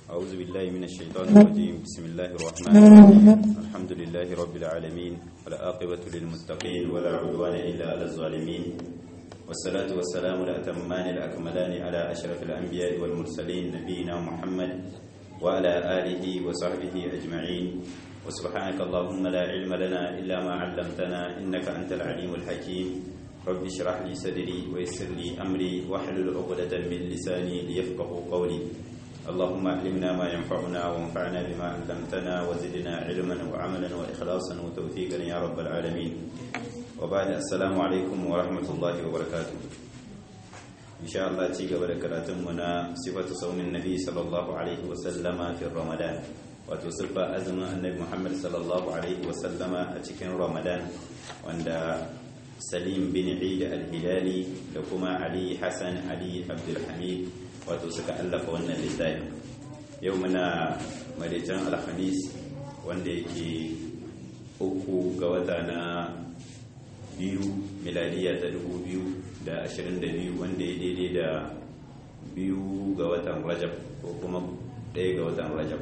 أعوذ بالله من الشيطان الرجيم بسم الله الرحمن الرحيم الحمد لله رب العالمين والعاقبة للمتقين ولا عدوان إلا على الظالمين والصلاة والسلام الأتمان الأكملان على أشرف الأنبياء والمرسلين نبينا محمد وعلى آله وصحبه أجمعين وسبحانك اللهم لا علم لنا إلا ما علمتنا إنك أنت العليم الحكيم رب اشرح لي صدري ويسر لي أمري واحلل عقدة من لساني ليفقه قولي اللهم علمنا ما ينفعنا وانفعنا بما علمتنا وزدنا علما وعملا وإخلاصا وتوفيقا يا رب العالمين وبعد السلام عليكم ورحمة الله وبركاته إن شاء الله تيجا بركاتمنا صفة صوم النبي صلى الله عليه وسلم في رمضان وتصف أزمة النبي محمد صلى الله عليه وسلم أتكن رمضان وعند سليم بن عيد الهلالي لكما علي حسن علي عبد الحميد wato suka allafa wannan littafin yau muna maritan alhamis wanda yake uku ga wata na biyu miladiya ta dubu biyu da ashirin da biyu wanda ya daidai da biyu ga watan rajab ko kuma ɗaya ga watan rajab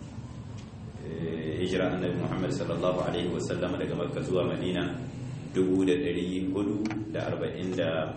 hijira annabi muhammad sallallahu alaihi wasallama daga makka zuwa madina dubu da ɗari hudu da arba'in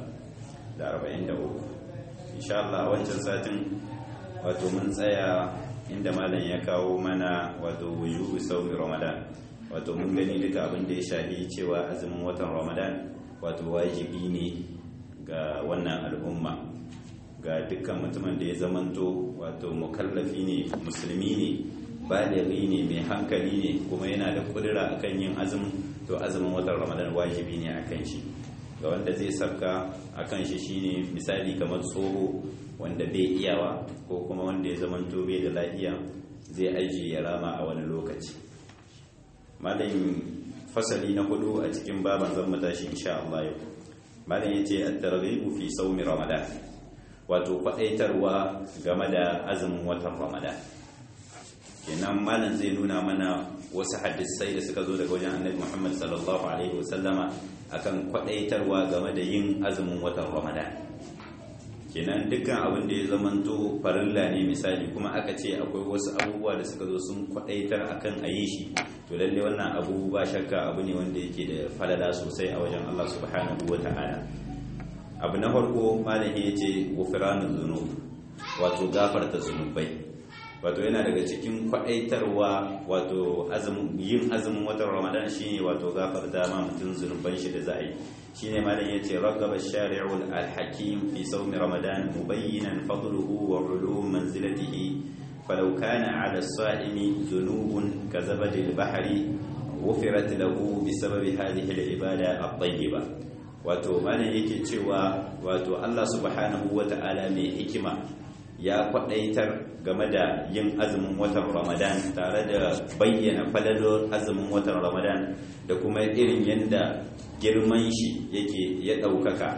da uku insha Allah wancan satin wato mun tsaya inda malam ya kawo mana wato wujubu saumi ramadan wato mun gani duka abin da ya shafi cewa azumin watan ramadan wato wajibi ne ga wannan al'umma ga dukkan mutumin da ya zamanto wato mukallafi ne musulmi ne baligi ne mai hankali ne kuma yana da kudura akan yin azumin to azumin watan ramadan wajibi ne akan shi ga wanda zai sabka a kan shi shine misali kamar tsoho wanda bai iyawa ko kuma wanda ya zama bai da lafiya zai aji ya rama a wani lokaci malayin fasali na hudu a cikin baban zan matashi insha Allah yau malayin yace at-targhibu fi sawmi ramadan wato faɗaitarwa game da azumin watan ramadan kenan malam zai nuna mana wasu hadisai da suka zo daga wajen annabi Muhammad sallallahu alaihi wasallama akan kwadaitarwa game da yin azumin watan Ramadan kenan dukkan abin da ya zamanto farilla ne misali kuma aka ce akwai wasu abubuwa da suka zo sun kwadaitar akan a yi shi to lalle wannan abu ba shakka abu ne wanda yake da falala sosai a wajen Allah subhanahu wata'ala abu na farko malami yace ghufranul dhunub wato gafarta zunubai wato yana daga cikin kwadaitarwa wato yin azumin watan ramadan shine wato gafarta ma mutum zunuban shi da za a yi shine malam yace ragaba shari'ul al-hakim fi sawmi ramadan mubayyinan fadluhu wa ulum manzilatihi falau kana 'ala as-sa'imi dhunubun kazabadi al-bahri ghufirat lahu bisababi hadhihi al-ibada at-tayyiba wato malam yake cewa wato Allah subhanahu wata'ala mai hikima ya kwadaitar game da yin azumin watan ramadan tare da bayyana falalor azumin watan ramadan da kuma irin yadda girman shi yake ya ɗaukaka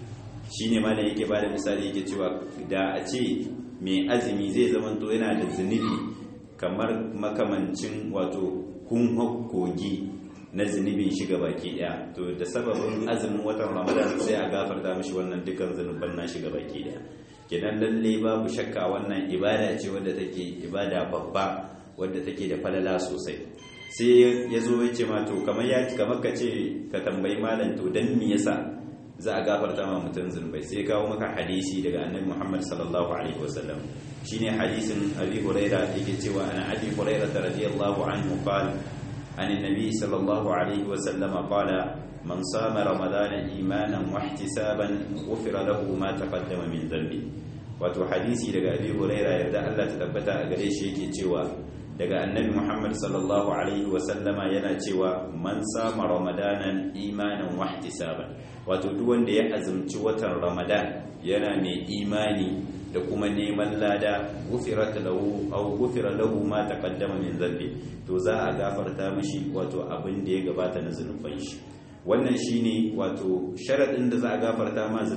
shi ne mana yake ba da misali yake cewa da a ce mai azumi zai zamanto yana da zunubi kamar makamancin wato kun kogi na zunubin shiga baki daya to da sababin azumin watan ramadan sai a gafarta mishi wannan dukkan zunuban na shiga baki daya kenan lalle babu shakka wannan ibada ce wadda take ibada babba wadda take da falala sosai sai ya zo ya ce ma to kamar ya kamar ka ce ka tambayi malam to dan me yasa za a gafarta ma mutum zunubai sai kawo maka hadisi daga annabi Muhammad sallallahu alaihi wasallam shine hadisin Abi Hurairah yake cewa ana Abi Hurairah radiyallahu anhu qala عن النبي صلى الله عليه وسلم قال من صام رمضان إيمانا واحتسابا غفر له ما تقدم من ذنبه wato hadisi daga abi huraira yarda Allah ta tabbata a gare shi yake cewa daga annabi Muhammad sallallahu alaihi wa sallama yana cewa man sama ramadanan imanan wa ihtisaban wato duk wanda ya azumci watan ramadan yana mai imani da kuma neman lada gufirat lahu aw gufira lahu ma taqaddama min dhanbi to za a gafarta mishi wato abin da ya gabata na zunuban shi wannan shine wato sharadin da za a gafarta ma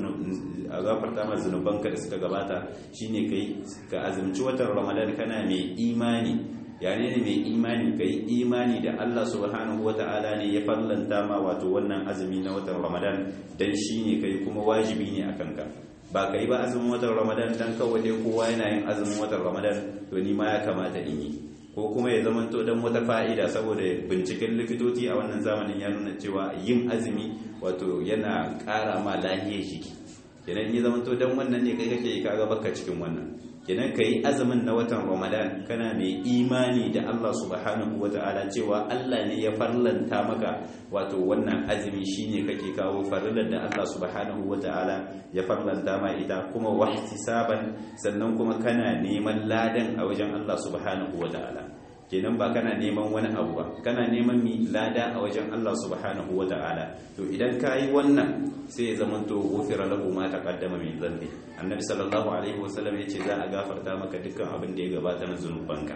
a gafarta ma zunubanka da suka gabata shine kai ka azumci watan ramadan kana mai imani yani ne mai imani kai imani da Allah subhanahu wata'ala ne ya fallanta ma wato wannan azumi na watan ramadan dan shine kai kuma wajibi ne akan ka ba kai ba azumin watan ramadan dan kawai dai kowa yana yin azumin watan ramadan to ni ma ya kamata in yi ko kuma ya zama to dan wata fa'ida saboda binciken likitoci a wannan zamanin ya nuna cewa yin azumi wato yana ƙara ma lahiyar jiki kenan ya zama to dan wannan ne kai kake kaga baka cikin wannan kenan kai azumin na watan Ramadan kana mai imani da Allah subhanahu wata'ala cewa Allah ne ya farlanta maka wato wannan azumi shine kake kawo farillar da Allah subhanahu wata'ala ya farlanta ma ita kuma wahtisaban sannan kuma kana neman ladan a wajen Allah subhanahu wata'ala kenan ba kana neman wani abu ba kana neman mi lada a wajen Allah subhanahu wata'ala to idan kayi wannan sai ya zama to gofira lahu ma taqaddama min dhanbi annabi sallallahu alaihi wasallam yace za a gafarta maka dukkan abin da ya gabata na zunubanka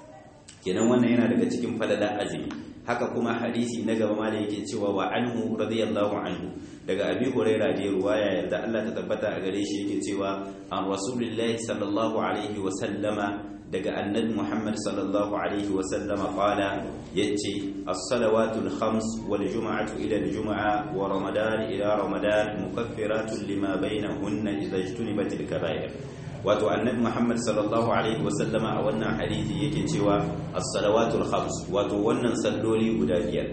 kenan wannan yana daga cikin falala azumi haka kuma hadisi na gaba ma da yake cewa wa anhu radiyallahu anhu daga abi huraira da ruwaya yadda Allah ta tabbata a gare shi yake cewa an rasulillahi sallallahu alaihi wasallama daga annabi Muhammad sallallahu alaihi wa sallama qala yace as-salawatul khams wal jum'atu ila al-jum'a wa ramadan ila ramadan mukaffiratun lima bainahunna idha ijtunibatil kaba'ir wato annabi Muhammad sallallahu alaihi wa sallama a wannan hadisi yake cewa as-salawatul khams wato wannan salloli guda biyar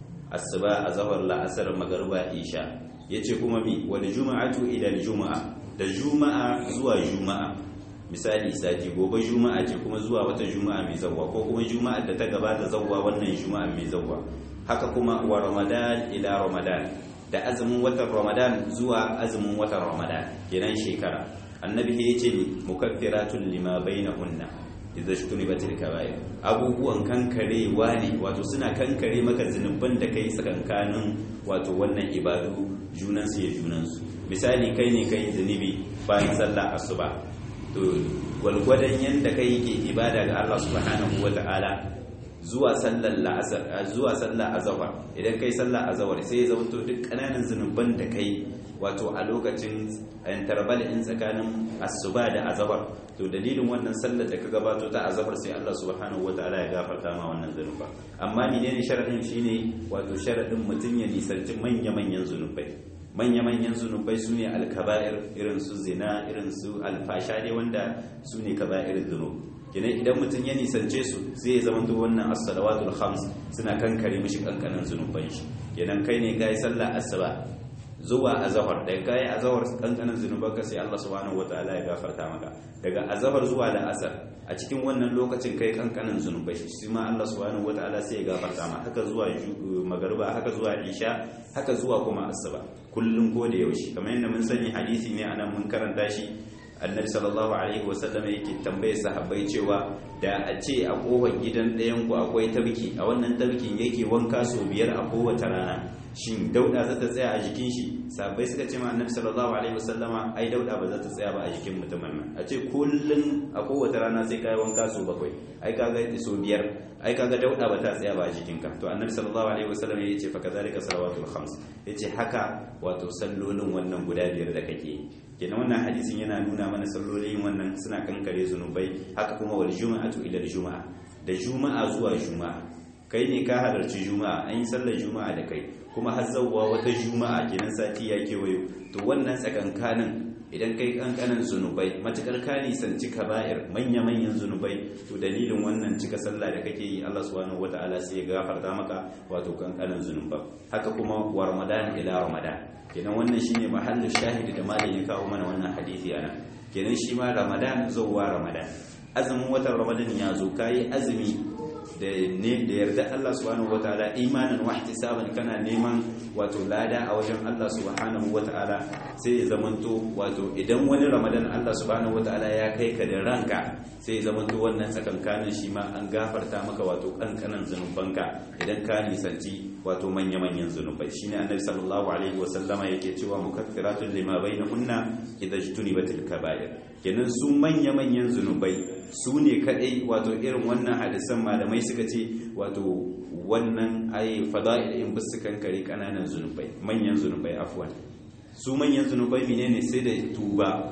asuba azhar la'asar magriba isha yace kuma mi wal jum'atu ila al-jum'a da juma'a zuwa juma'a misali sati gobe juma'a ce kuma zuwa wata juma'a mai zawwa ko kuma juma'a da ta gabata zawwa wannan juma'a mai zawwa haka kuma wa ramadan ila ramadan da azumin watan ramadan zuwa azumin watan ramadan kenan shekara annabi ya ce ni mukaffiratun lima bainahunna idza shtunibatil kaba'ir abubuwan kankarewa ne wato suna kankare maka zinuban da kai tsakankanin wato wannan ibadu junansu ya junansu misali kai ne kai zunubi bayan sallah asuba to gwalgwadon yadda kai yake ibada ga Allah subhanahu wata'ala zuwa sallar la'asar zuwa sallar azhar idan kai sallar azhar sai ya zama to duk kananan zunuban da kai wato a lokacin interval in tsakanin asuba da azhar to dalilin wannan sallar da ka gabato ta azhar sai Allah subhanahu wata'ala ya gafarta ma wannan zunuba amma menene sharadin shine wato sharadin mutun ya nisanci manya-manyan zunubai manya-manyan zunubai su ne alkaba'ir irin su zina irin su alfasha dai wanda su ne kaba'ir zunub kenan idan mutum ya nisance su zai zama to wannan as-salawatul khams suna kankare mishi kankanin zunuban shi kenan kai ne kai sallah asuba zuwa azhar da kai azhar kankanin zunuban ka sai Allah subhanahu wataala ya gafarta maka daga azhar zuwa da asar a cikin wannan lokacin kai kankanin zunubai shi ma Allah subhanahu wataala sai ya gafarta ma haka zuwa magariba haka zuwa isha haka zuwa kuma asuba kullum ko da yaushe kamar yadda mun sani hadisi ne anan mun karanta shi annabi sallallahu alaihi wasallam yake tambaye sahabbai cewa da a ce a kofar gidan ɗayan ku akwai tabki a wannan tabkin yake wanka sau biyar a kowace rana shin dauda za ta tsaya a jikin shi sahabbai suka ce ma annabi sallallahu alaihi wasallama ai dauda ba za ta tsaya ba a jikin mutumin nan a ce kullun a kowace rana sai kai wanka sau bakwai ai kaga sau biyar ai kaga dauda ba ta tsaya ba a jikinka to annabi sallallahu alaihi wasallam ya ce fa kazalika salawatul khams yace haka wato sallolin wannan guda biyar da kake kenan wannan hadisin yana nuna mana sallolin wannan suna kankare zunubai haka kuma wal juma'atu ila juma'a da juma'a zuwa juma'a kai ne ka halarci juma'a an yi sallar juma'a da kai kuma har zawwa wata juma'a kenan sati ya kewayo to wannan tsakankanin idan kai kankanan zunubai matukar ka nisanci kaba'ir manya-manyan zunubai to dalilin wannan cika sallah da kake yi Allah subhanahu wata'ala sai ya gafarta maka wato kankanan zunuba haka kuma wa ramadan ila ramadan kenan wannan shine mahallin shahidi da malam ya kawo mana wannan hadisi ana kenan shi ma ramadan zuwa ramadan azumin watan ramadan ya zo kai azumi da ne da yarda Allah subhanahu wataala imanin wa ihtisaban kana neman wato lada a wajen Allah subhanahu wataala sai ya zamanto wato idan wani ramadan Allah subhanahu wataala ya kai ka da ranka sai ya zamanto wannan tsakankanin shi ma an gafarta maka wato kankanan zanubanka idan ka nisanci wato manya-manyan zunubai shine annabi sallallahu alaihi wasallama yake cewa mukaffiratun lima bainahunna idza jtunibatil kaba'ir kenan su manya-manyan zunubai su ne kadai wato irin wannan hadisan malamai suka ce wato wannan ayi fada'il in bisu kankare kananan zunubai manyan zunubai afwan su manyan zunubai menene sai da tuba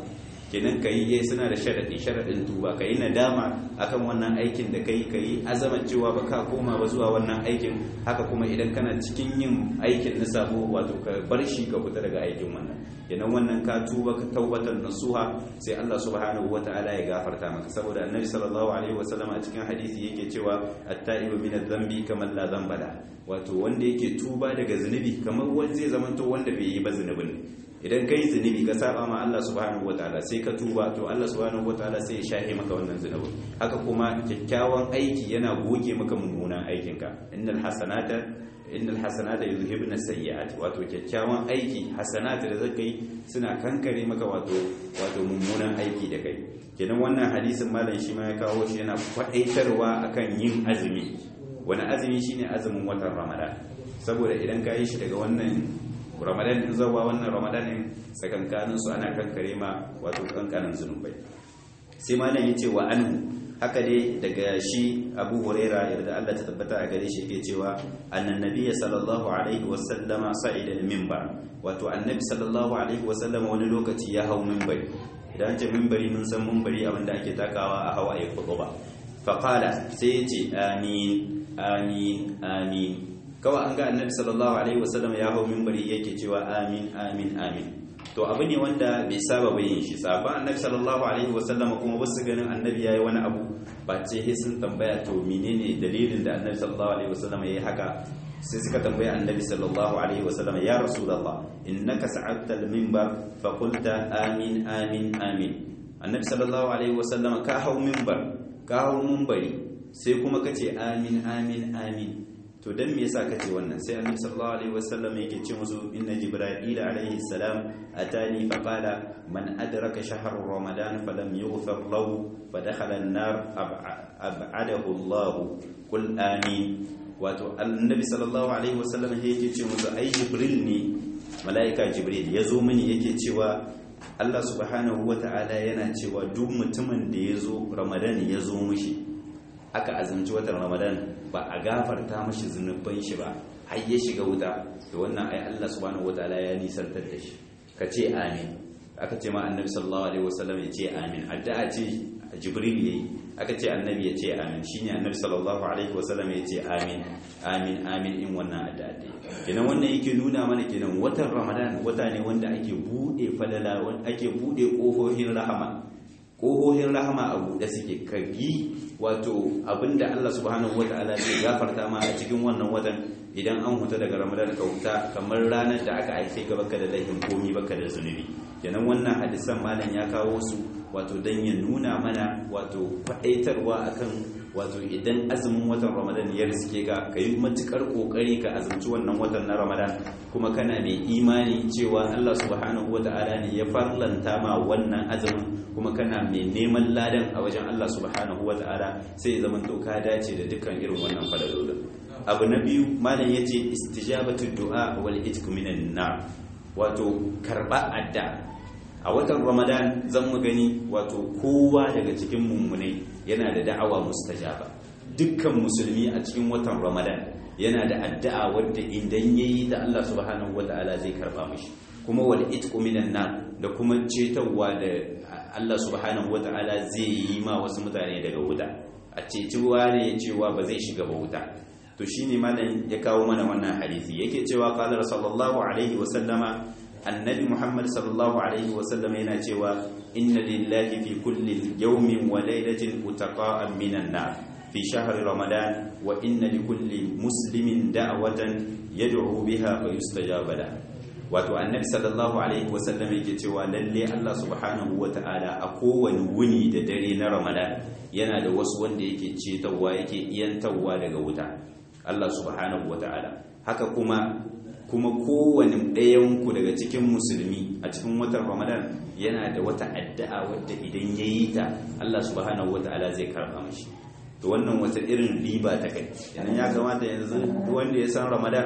kenan ka yi suna da sharaɗi sharaɗin tuba ka yi nadama akan wannan aikin da ka yi ka yi azaman cewa ba ka koma ba zuwa wannan aikin haka kuma idan kana cikin yin aikin na sabo wato ka bar shi ka fita daga aikin wannan kenan wannan ka tuba ka taubatar nasuha sai Allah subhanahu wata'ala ya gafarta maka saboda annabi sallallahu alaihi wasallam a cikin hadisi yake cewa at-ta'ibu min adh-dhanbi kaman la dhanba la wato wanda yake tuba daga zunubi kamar wanda zai zamanto wanda bai yi ba zunubin idan kai zunubi ka saba ma Allah subhanahu wataala sai ka tuba to Allah subhanahu wataala sai ya shahe maka wannan zunubin haka kuma kyakkyawan aiki yana goge maka mummunan aikinka innal hasanata innal hasanata yuzhibna sayyi'at wato kyakkyawan aiki hasanata da zaka yi suna kankare maka wato wato mummunan aiki da kai kenan wannan hadisin malam shi ma ya kawo shi yana kwadaitarwa akan yin azumi wani azumi shine azumin watan ramadan saboda idan ka yi shi daga wannan ramadan din zawa wannan ramadan din tsakankanin su ana kankare ma wato kankanin zunubai sai malam yace wa anhu haka dai daga shi Abu Huraira yarda Allah ta tabbata a gare shi yake cewa annan nabiyyi sallallahu alaihi wasallama sa'ida al-minbar wato annabi sallallahu alaihi wasallama wani lokaci ya hau minbari idan ce minbari mun san minbari abinda ake takawa a hawa ya ba faqala sai yace amin amin amin kawai an ga annabi sallallahu alaihi wasallam ya hau minbari yake cewa amin amin amin to abu ne wanda bai saba bayin shi sabon annabi sallallahu alaihi wasallam kuma wasu ganin annabi yayi wani abu ba ce sai sun tambaya to menene dalilin da annabi sallallahu alaihi wasallam yayi haka sai suka tambaya annabi sallallahu alaihi wasallam ya rasulullah innaka sa'adta al-minbar fa qulta amin amin amin annabi sallallahu alaihi wasallam ka hau minbar ka hau minbari sai kuma kace amin amin amin to dan me yasa kace wannan sai annabi sallallahu alaihi wasallam yake ce musu inna jibril alaihi salam atani fa qala man adraka shahr ramadan falam yughfar lahu fa dakhala an-nar ab'adahu Allah qul amin wato annabi sallallahu alaihi wasallam yake ce musu ai jibril ne malaika jibril yazo mini yake cewa Allah subhanahu wata'ala yana cewa duk mutumin da yazo ramadan yazo mishi aka azumci watan ramadan ba a gafarta mashi zunuban shi ba har ya shiga wuta da wannan ai Allah subhanahu wataala ya nisantar da shi ka ce amin aka ce ma annabi sallallahu alaihi wasallam ya ce amin addu'a ce jibril yayi aka ce annabi ya ce amin shine annabi sallallahu alaihi wasallam ya ce amin amin amin in wannan addu'a dai kenan wannan yake nuna mana kenan watan ramadan wata ne wanda ake bude falala ake bude kofofin rahama ƙohohin rahama a buɗe suke kagi wato abinda Allah subhanahu wata'ala zai gafarta ma a cikin wannan watan idan an huta daga ramadan ka huta kamar ranar da aka haife ka baka da laifin komi baka da zunubi kenan wannan hadisan malam ya kawo su wato dan ya nuna mana wato kwaɗaitarwa akan wato idan azumin watan ramadan ya riske ka ka yi matukar kokari ka azumci wannan watan na ramadan kuma kana mai imani cewa allah subhanahu wa ta'ala ne ya farlanta ma wannan azumin kuma kana mai neman ladan a wajen allah subhanahu wa ta'ala sai ya zama to ka dace da dukkan irin wannan falalolin abu na biyu malam yace istijabatu du'a wal itq minan nar wato karba adda a watan ramadan zan mu gani wato kowa daga cikin mummunai yana da da'awa mustajaba dukkan musulmi a cikin watan ramadan yana da addu'a wadda idan yayi da Allah subhanahu wata'ala zai karba mishi kuma wal itqu minan nar da kuma cetawa da Allah subhanahu wata'ala zai yi ma wasu mutane daga wuta a ceciwa ne cewa ba zai shiga ba wuta to shine malam ya kawo mana wannan hadisi yake cewa qala sallallahu alaihi wa sallama annabi muhammad sallallahu alaihi wasallam yana cewa inna lillahi fi kulli yawmin wa laylatin utaqa'an minan nar fi shahri ramadan wa inna li kulli muslimin da'watan yad'u biha fa yustajaba la wato annabi sallallahu alaihi wasallam yake cewa lalle Allah subhanahu wata'ala a kowane wuni da dare na ramadan yana da wasu wanda yake cetawa yake iyantawa daga wuta Allah subhanahu wata'ala haka kuma kuma kowane ɗayanku daga cikin musulmi a cikin watan ramadan yana da wata addu'a wadda idan ya yi ta allah subhanahu wata'ala zai karɓa mashi to wannan wata irin riba ta kai yanan ya kamata yanzu wanda ya san ramadan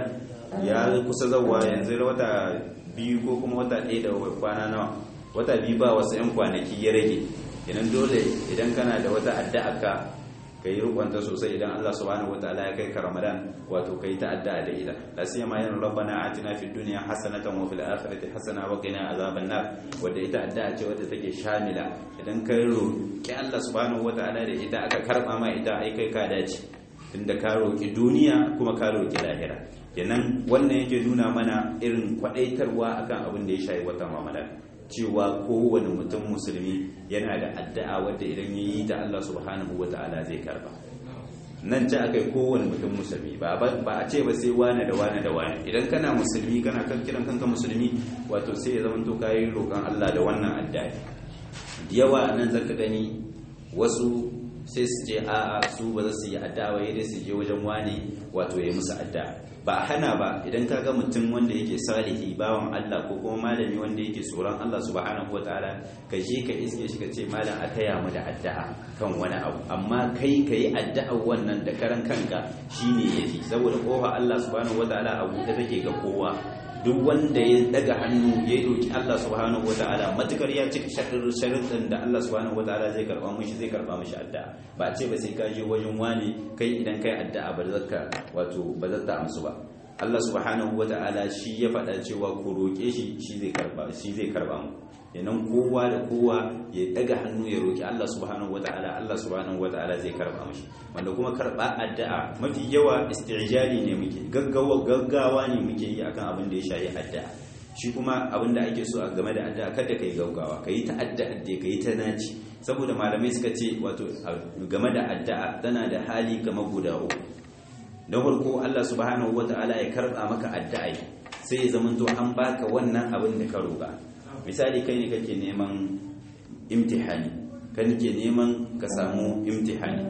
ya kusa zauwa yanzu wata biyu ko kuma wata ɗaya da kwana nawa wata biyu ba wasu 'yan kwanaki ya rage yanan dole idan kana da wata addu'a ka kai rukunta sosai idan Allah subhanahu wataala ya kai ka Ramadan wato kai ta'adda da ita la siyama yana rabbana atina fid dunya hasanatan wa fil akhirati hasana wa qina azaban nar wanda ita addu'a ce wadda take shamila idan kai roki Allah subhanahu wataala da ita aka karba ma ita ai kai ka dace tunda ka roki duniya kuma ka roki lahira kenan wannan yake nuna mana irin kwadaitarwa akan abin da ya shayi watan Ramadan cewa kowane mutum musulmi yana da addu'a wadda idan ya yi ta Allah subhanahu wa ta'ala zai karba nan ci aka yi kowane mutum musulmi ba a ce ba sai wane da wane da wane idan kana musulmi kana kan kiran kanka musulmi wato sai ya zama to kayi roƙon Allah da wannan addu'a yawa nan zaka gani wasu sai su ce a'a su ba za su yi addu'a ba dai su je wajen wane wato ya musu addu'a ba hana ba idan ka ga mutum wanda yake salihi bawan Allah ko kuma malami wanda yake tsoron Allah subhanahu wataala ka je ka iske shi ka ce malam a taya mu da addu'a kan wani abu amma kai ka yi addu'a wannan da karan kanka shine yafi saboda kofa Allah subhanahu wataala a buɗe take ga kowa duk wanda ya daga hannu ya roki Allah subhanahu wataala matukar ya cika sharuɗin da Allah subhanahu wataala zai karba mishi zai karba mishi addu'a ba ce ba sai ka je wajen wani kai idan kai addu'a ba zaka wato ba zata amsu ba Allah subhanahu wataala shi ya faɗa cewa ku roke shi shi zai karba shi zai karba mu yanan kowa da kowa ya daga hannu ya roki Allah subhanahu wataala Allah subhanahu wataala zai karba mishi wanda kuma karba addu'a mafi yawa istijali ne muke gaggawa gaggawa ne muke yi akan abin da ya shayi addu'a shi kuma abin da ake so a game da addu'a kada kai gaggawa kai ta addu'a da kai ta naci saboda malamai suka ce wato game da addu'a tana da hali kamar guda uku na farko Allah subhanahu wataala ya karba maka addu'a sai ya zamanto an baka wannan abin da ka roƙa misali kai ne kake neman imtihani kan ke neman ka samu imtihani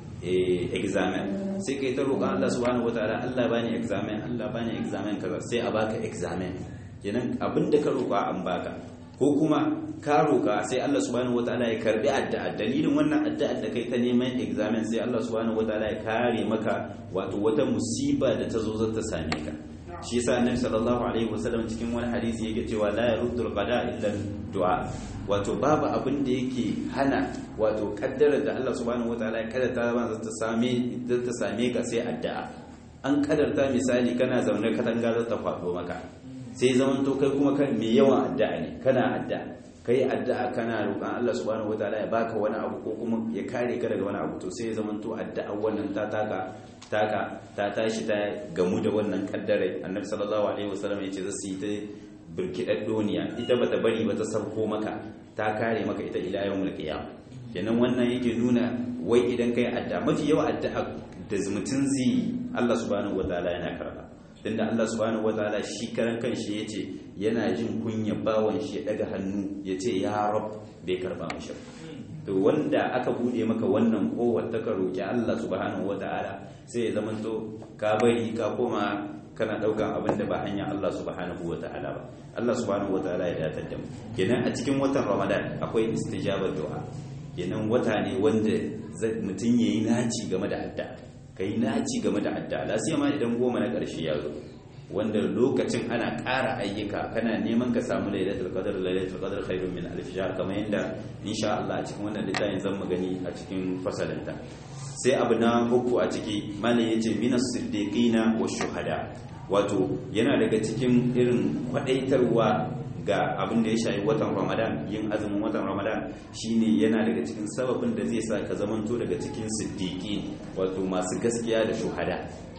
examen sai kai ta roƙon Allah subhanahu wataala Allah bani examen Allah bani examen kaza sai a baka examen kenan abinda ka roƙa an baka ko kuma ka roƙa sai Allah subhanahu wataala ya karbi addu'a dalilin wannan addu'a da kai ta neman examen sai Allah subhanahu wataala ya kare maka wato wata musiba da ta zo za ta same ka shi yasa annabi sallallahu alaihi wasallam cikin wani hadisi yake cewa la yaruddul qada illa du'a wato babu abin da yake hana wato kaddara da Allah subhanahu wataala ya kaddarta ba za ta same za ta same ka sai addu'a an kaddarta misali kana zaune katanga za ta faɗo maka sai zaman to kai kuma kan me yawan addu'a ne kana addu'a kai addu'a kana roƙon Allah subhanahu wataala ya baka wani abu ko kuma ya kare ka daga wani abu to sai ya zaman to addu'a wannan ta taka taka ta tashi ta gamu da wannan kaddare annabi sallallahu alaihi wasallam ya ce za su yi ta birkidar duniya ita bata bari ba ta sauko maka ta kare maka ita ila yawmul qiyam kenan wannan yake nuna wai idan kai addu'a mafi yawa addu'a da mutun zai Allah subhanahu wataala yana karba tunda Allah subhanahu wataala shi karan kanshi yace yana jin kunya bawan shi ya daga hannu yace ya rab bai karba mishi to wanda aka bude maka wannan kowar ta ka roki Allah subhanahu wataala sai ya zamanto ka bari ka koma kana daukan abin da ba hanya Allah subhanahu wataala ba Allah subhanahu wataala ya datar da mu kenan a cikin watan Ramadan akwai istijabar du'a kenan wata ne wanda mutum yayi naci game da addu'a kai naci game da addu'a lasiyama idan goma na karshe ya zo wanda lokacin ana ƙara ayyuka kana neman ka samu lailatul qadr lailatul qadr khairun min alf shahr kamar yadda insha Allah a cikin wannan littafin zan mu gani a cikin fasalinta sai abu na uku a ciki malam yace minas siddiqina wa shuhada wato yana daga cikin irin kwadaitarwa ga abin da ya shayi watan Ramadan yin azumin watan Ramadan shine yana daga cikin sababin da zai sa ka zamanto daga cikin siddiqi wato masu gaskiya da shuhada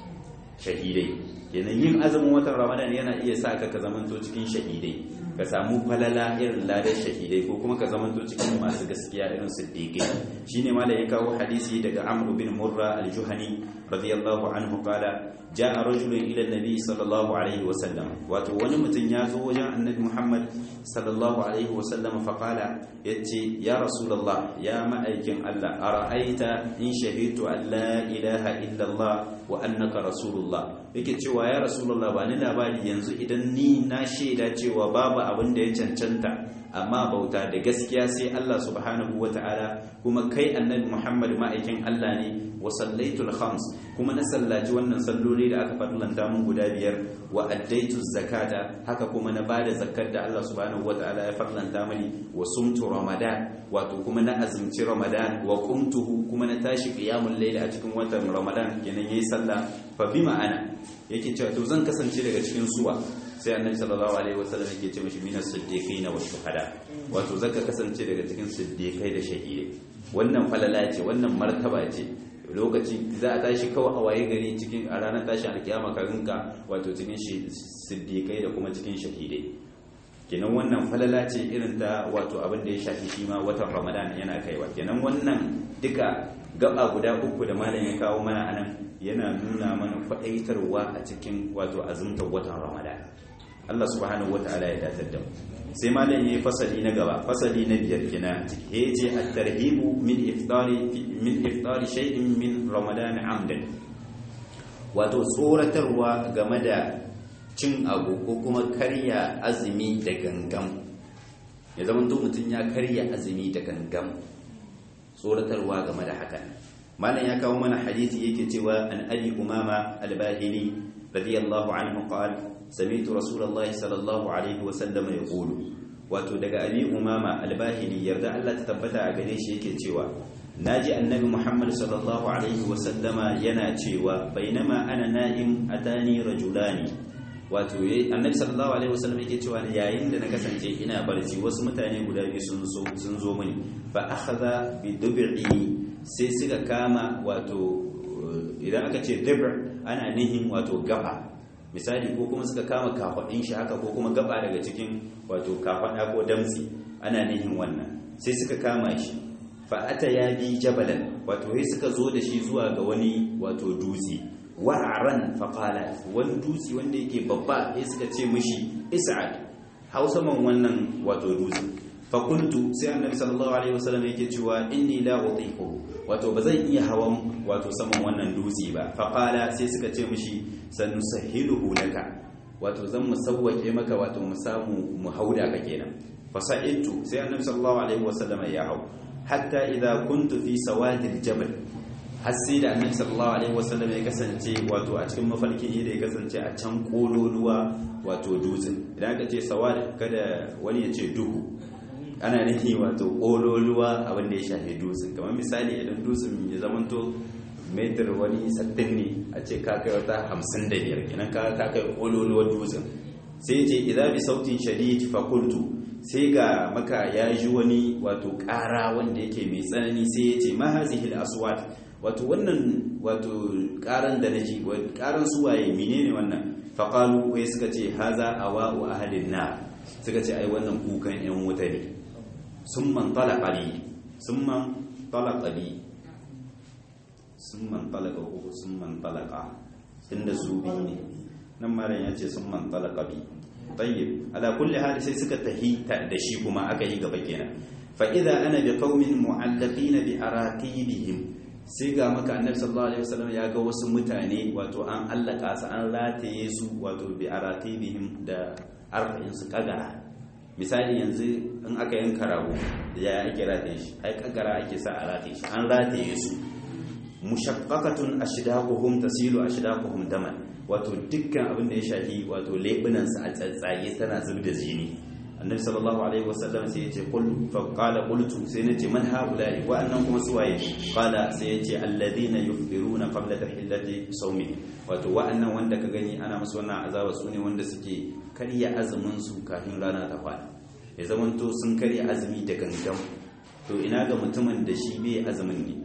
shahidai kenan yin azumin watan ramadan yana iya sa ka ka zamanto cikin shahidai ka samu falala irin ladar shahidai ko kuma ka zamanto cikin masu gaskiya irin siddiqai shine malam ya kawo hadisi daga amr bin murra al-juhani radiyallahu anhu qala jaa rajulun ila an-nabi sallallahu alaihi wa sallam wato wani mutum ya zo wajen annabi muhammad sallallahu alaihi wa sallam fa qala yace ya rasulullah ya ma'aikin allah ara'aita in shahidu an la ilaha illa allah wa annaka rasulullah yake cewa ya rasulullah ba ni labari yanzu idan ni na shaida cewa babu abin da ya cancanta amma bauta da gaskiya sai Allah subhanahu wata'ala kuma kai annabi Muhammad ma'aikin Allah ne wa sallaitul khams kuma na sallaci wannan salloli da aka fadlanta mun guda biyar wa addaitu zakata haka kuma na bada zakkar da Allah subhanahu wata'ala ya fadlanta mani wa sumtu ramadan wato kuma na azumci ramadan wa qumtuhu kuma na tashi qiyamul layl a cikin watan ramadan kenan yayi sallah fa bima ana yake cewa to zan kasance daga cikin suwa sai annabi sallallahu alaihi wasallam yake ce mishi minas siddiqina wa shuhada wato zaka kasance daga cikin siddiqai da shahidai wannan falala ce wannan martaba ce lokaci za a tashi kawai a waye gari cikin a ranar tashin alkiyama ka rinka wato cikin siddiqai da kuma cikin shahidai kenan wannan falala ce irin ta wato abin da ya shafi shi ma watan ramadan yana kaiwa kenan wannan duka gaba guda uku da malam ya kawo mana anan yana nuna mana faɗaitarwa a cikin wato azumtar watan ramadan Allah subhanahu wataala ya datar da mu sai malam yayi fasali na gaba fasali na biyar kina yace at-tarhibu min iftari min iftari shay'in min ramadan amdan wato tsoratarwa game da cin abu ko kuma karya azumi da gangam ya zama to mutum ya karya azumi da gangam tsoratarwa game da hakan malam ya kawo mana hadisi yake cewa an abi umama al-bahili radiyallahu anhu qala sami'tu rasulullahi sallallahu alaihi wa sallam yaqulu wato daga abi umama al-bahili yarda Allah ta tabbata a gare shi yake cewa naji annabi muhammad sallallahu alaihi wa sallama yana cewa bainama ana na'im atani rajulani wato annabi sallallahu alaihi wasallam yake cewa yayin da na kasance ina barci wasu mutane guda biyu sun zo sun zo mini fa akhadha bi dub'i sai suka kama wato idan aka ce dubr ana nihin wato gaba misali ko kuma suka kama kafadin shi haka ko kuma gaba daga cikin wato kafada ko damtsi ana nihin wannan sai suka kama shi fa ata ya bi jabalan wato sai suka zo da shi zuwa ga wani wato dutse wa'aran faƙala wani dutse wanda yake babba ya suka ce mishi isa'ad hau saman wannan wato dutse fakuntu sai annabi sallallahu alaihi wasallam yake cewa inni la utiqu wato ba zan iya hawan wato saman wannan dutse ba faƙala sai suka ce mishi sanusahiluhu laka wato zan mu sawwake maka wato mu samu mu hauda ka kenan fasa'iltu sai annabi sallallahu alaihi wasallam ya hau hatta idza kuntu fi sawadil jabal har sai da annabi sallallahu alaihi wasallam ya kasance wato a cikin mafarkin ne da ya kasance a can kololuwa wato dutsen idan aka ce sawad kada wani ya ce duhu ana nufi wato kololuwa abin da ya shafi dutsen kamar misali idan dutsen ya zamanto metar wani sattin ne a ce ka kai wata hamsin da biyar kenan ka ka kai kololuwar dutsen sai ce idan bi sautin shadid fa qultu sai ga maka ya ji wani wato ƙara wanda yake mai tsanani sai ya ce ma hazihi al-aswat wato wannan wato karan da naji karan suwaye menene wannan faqalu wai suka ce haza awa'u ahlin nar suka ce ai wannan kukan yan wuta ne summan talaqa li summan talaqa li summan talaqa ko summan talaqa inda su bi ne nan malam ya ce summan talaqa bi tayyib ala kulli hali sai suka tahi da shi kuma aka yi gaba kenan fa idza ana bi qaumin mu'allaqina bi aratibihim sai ga maka annabi sallallahu alaihi wasallam ya ga wasu mutane wato an allaka su an rataye su wato bi aratibihim da arfa'in su kagara misali yanzu in aka yanka rago ya ake rataye shi ai kagara ake sa a rataye shi an rataye su mushaqqaqatun ashdaquhum tasilu ashdaquhum daman wato dukkan abin da ya shafi wato lebunan su a tsatsaye tana zubda jini annabi sallallahu alaihi wasallam sai yace qul fa qala qultu sai nace man haula'i wa annan kuma suwaye qala sai yace alladhina yufṭiruna qabla tahillati sawmi wato wa'annan wanda ka gani ana musu wannan azaba su ne wanda suke karya azumin su kafin rana ta fada ya zamanto sun karya azumi da gangan to ina ga mutumin da shi bai azumin ne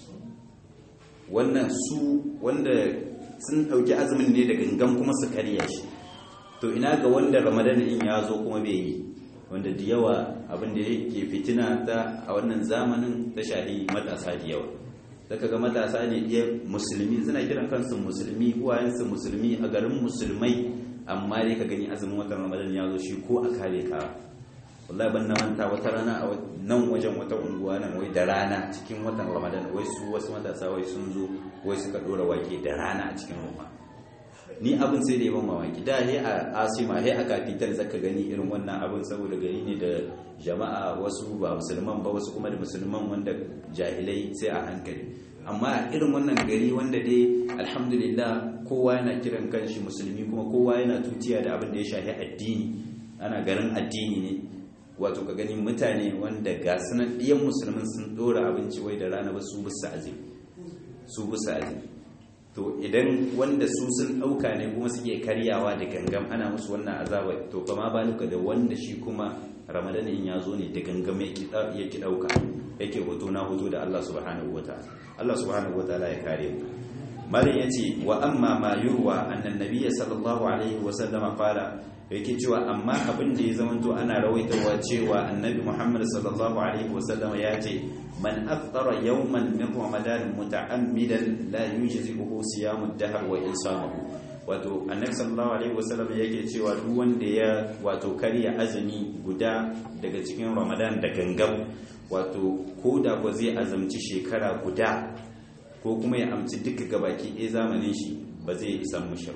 wannan su wanda sun dauki azumin ne da gangan kuma su karya shi to ina ga wanda ramadan in ya zo kuma bai yi wanda da yawa abin da yake fitina ta a wannan zamanin ta shahi matasa da yawa daga ga matasa ne iya musulmi suna kiran kansu musulmi uwayensu musulmi a garin musulmai amma dai ka gani azumin watan ramadan ya zo shi ko a kare ka wallahi ban na manta wata rana a nan wajen wata unguwa nan wai da rana cikin watan ramadan wai su wasu matasa wai sun zo wai suka dora wake da rana a cikin ruwa ni abin sai da yawan mamaki da he a asima he a kafitar zaka gani irin wannan abin saboda gari ne da jama'a wasu ba musulman ba wasu kuma da musulman wanda jahilai sai a hankali amma irin wannan gari wanda dai alhamdulillah kowa yana kiran kanshi musulmi kuma kowa yana tutiya da abin da ya shafi addini ana garin addini ne wato ka gani mutane wanda ga sunan ɗiyan musulmin sun ɗora abinci wai da rana ba su bisa azumi su bisa azumi to idan wanda su sun ɗauka ne kuma suke karyawa da gangam ana musu wannan azaba to fa ma baluka da wanda shi kuma ramadan in ya zo ne da gangam ya ki ɗauka yake hoto na hoto da Allah subhanahu wataala Allah subhanahu wataala ya kare mu malin yace wa amma ma yurwa annan nabiyyi sallallahu alaihi wa sallama qala yake cewa amma abin da ya zamanto ana rawaitawa cewa annabi Muhammad sallallahu alaihi wa sallama ya ce man aftara yawman min ramadan muta'ammidan la yujzi'uhu siyamu ad-dahr wa insamahu wato annabi sallallahu alaihi wasallam yake cewa duk wanda ya wato karya azumi guda daga cikin ramadan da gangam wato ko da ko zai azumci shekara guda ko kuma ya amci duka gabaki ɗaya zamanin shi ba zai isan mushi ba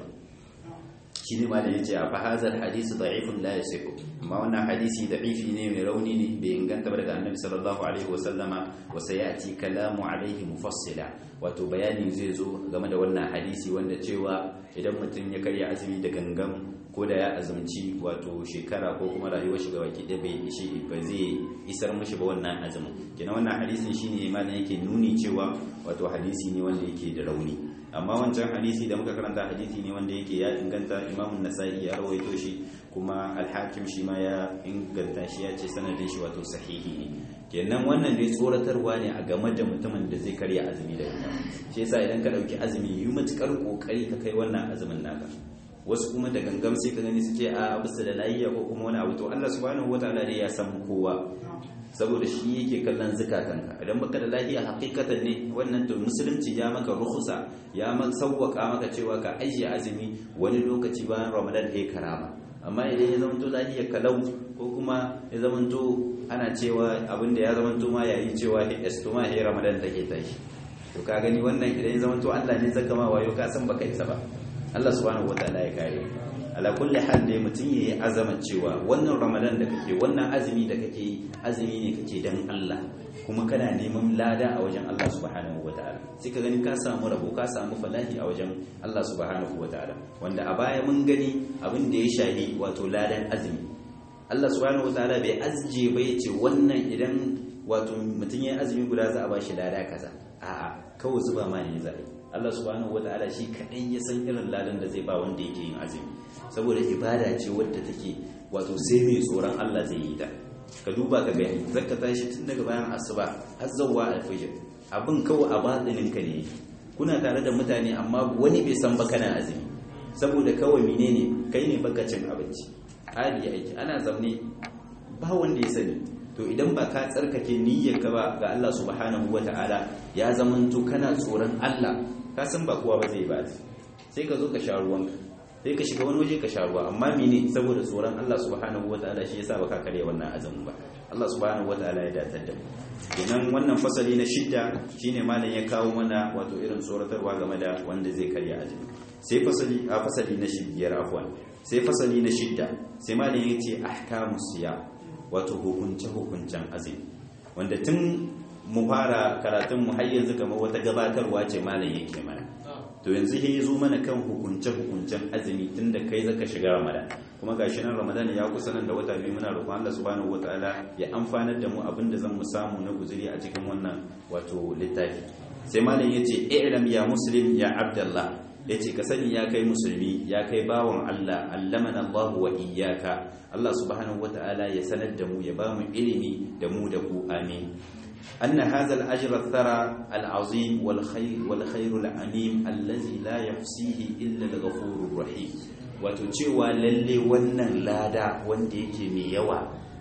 shi ne ma da ya ce a fahazar hadisi da'ifun la yasihu amma wannan hadisi da'ifi ne mai rauni ne bai inganta ba daga annabi sallallahu alaihi wa sallama wa sayati kalamu alaihi mufassila wato bayani zai zo game da wannan hadisi wanda cewa idan mutum ya karya azumi da gangan ko da ya azumci wato shekara ko kuma rayuwar shi gabaki ɗaya bai ishi ba zai isar mishi ba wannan azumin kenan wannan hadisin shine ma yake nuni cewa wato hadisi ne wanda yake da rauni amma wancan hadisi da muka karanta hadisi ne wanda yake ya inganta imamun nasa'i ya rawaito shi kuma alhakim shi ma ya inganta shi ya ce sanadin shi wato sahihi ne kenan wannan dai tsoratarwa ne a game da mutumin da zai karya azumi da ita shi yasa idan ka dauki azumi yi matukar kokari ka kai wannan azumin naka wasu kuma da gangam sai ka gani suke a bisa da layiya ko kuma wani abu to Allah subhanahu wataala ne ya san kowa saboda shi yake kallon zukatanka idan baka da lafiya hakikatan ne wannan to musulunci ya maka rukhsa ya maka sauwaka maka cewa ka ajiye azumi wani lokaci bayan ramadan ya karama amma idan ya zamanto lafiya kalau ko kuma ya zamanto ana cewa abinda ya zamanto ma yayi cewa esto ma ya ramadan take tashi to ka gani wannan idan ya zamanto Allah ne zaka ma wayo ka san baka isa ba Allah subhanahu wataala ya kare ala kulli hal dai mutum yayi azaman cewa wannan ramadan da kake wannan azumi da kake yi azumi ne kake dan Allah kuma kana neman lada a wajen Allah subhanahu wataala sai ka gani ka samu rabo ka samu falahi a wajen Allah subhanahu wataala wanda a baya mun gani abin da ya shahi wato ladan azumi Allah subhanahu wataala bai azje ba yace wannan idan wato mutum ya azumi guda za a bashi lada kaza a'a kawai zuba ma ne za Allah subhanahu wataala shi kadai ya san irin ladan da zai ba wanda yake yin azumi saboda ibada ce wadda take wato sai mai tsoron Allah zai yi ta ka duba ka gani zaka tashi tun daga bayan asuba har zawwa alfajir abin kawai a batsinin ka ne kuna tare da mutane amma wani bai san ba kana azumi saboda kawai menene kai ne baka cin abinci hali aiki ana zaune ba wanda ya sani to idan ba ka tsarkake niyyar ka ba ga Allah subhanahu wataala ya zamanto kana tsoron Allah ka san ba kowa ba zai ba sai ka zo ka sha ruwanka sai ka shiga wani waje ka sha ruwa amma mene saboda tsoron Allah subhanahu wataala shi yasa baka kare wannan azumin ba Allah subhanahu wataala ya datar da mu kenan wannan fasali na shidda shine malam ya kawo mana wato irin tsoratarwa game da wanda zai karya azumi sai fasali a fasali na shidda afwan sai fasali na shidda sai malam ya ce ahkamus siyam wato hukunce hukuncen azumi wanda tun mu fara karatun mu har yanzu kamar wata gabatarwa ce malam yake mana to yanzu ya zo mana kan hukunce-hukuncen azumi tun da kai zaka shiga ramadan kuma gashi nan ramadan ya kusa nan da wata biyu muna roƙon Allah subhanahu wataala ya amfanar da mu abin da zan mu samu na guzuri a cikin wannan wato littafi sai malam yace i'lam ya muslim ya abdullah yace ka sani ya kai musulmi ya kai bawan Allah allamana Allah wa iyyaka Allah subhanahu wataala ya sanar da mu ya ba mu ilimi da mu da ku amin أن هذا الأجر الثرى العظيم والخير والخير العميم الذي لا يحصيه إلا الغفور الرحيم وتشوى للي ونن لادا ونديك ميوا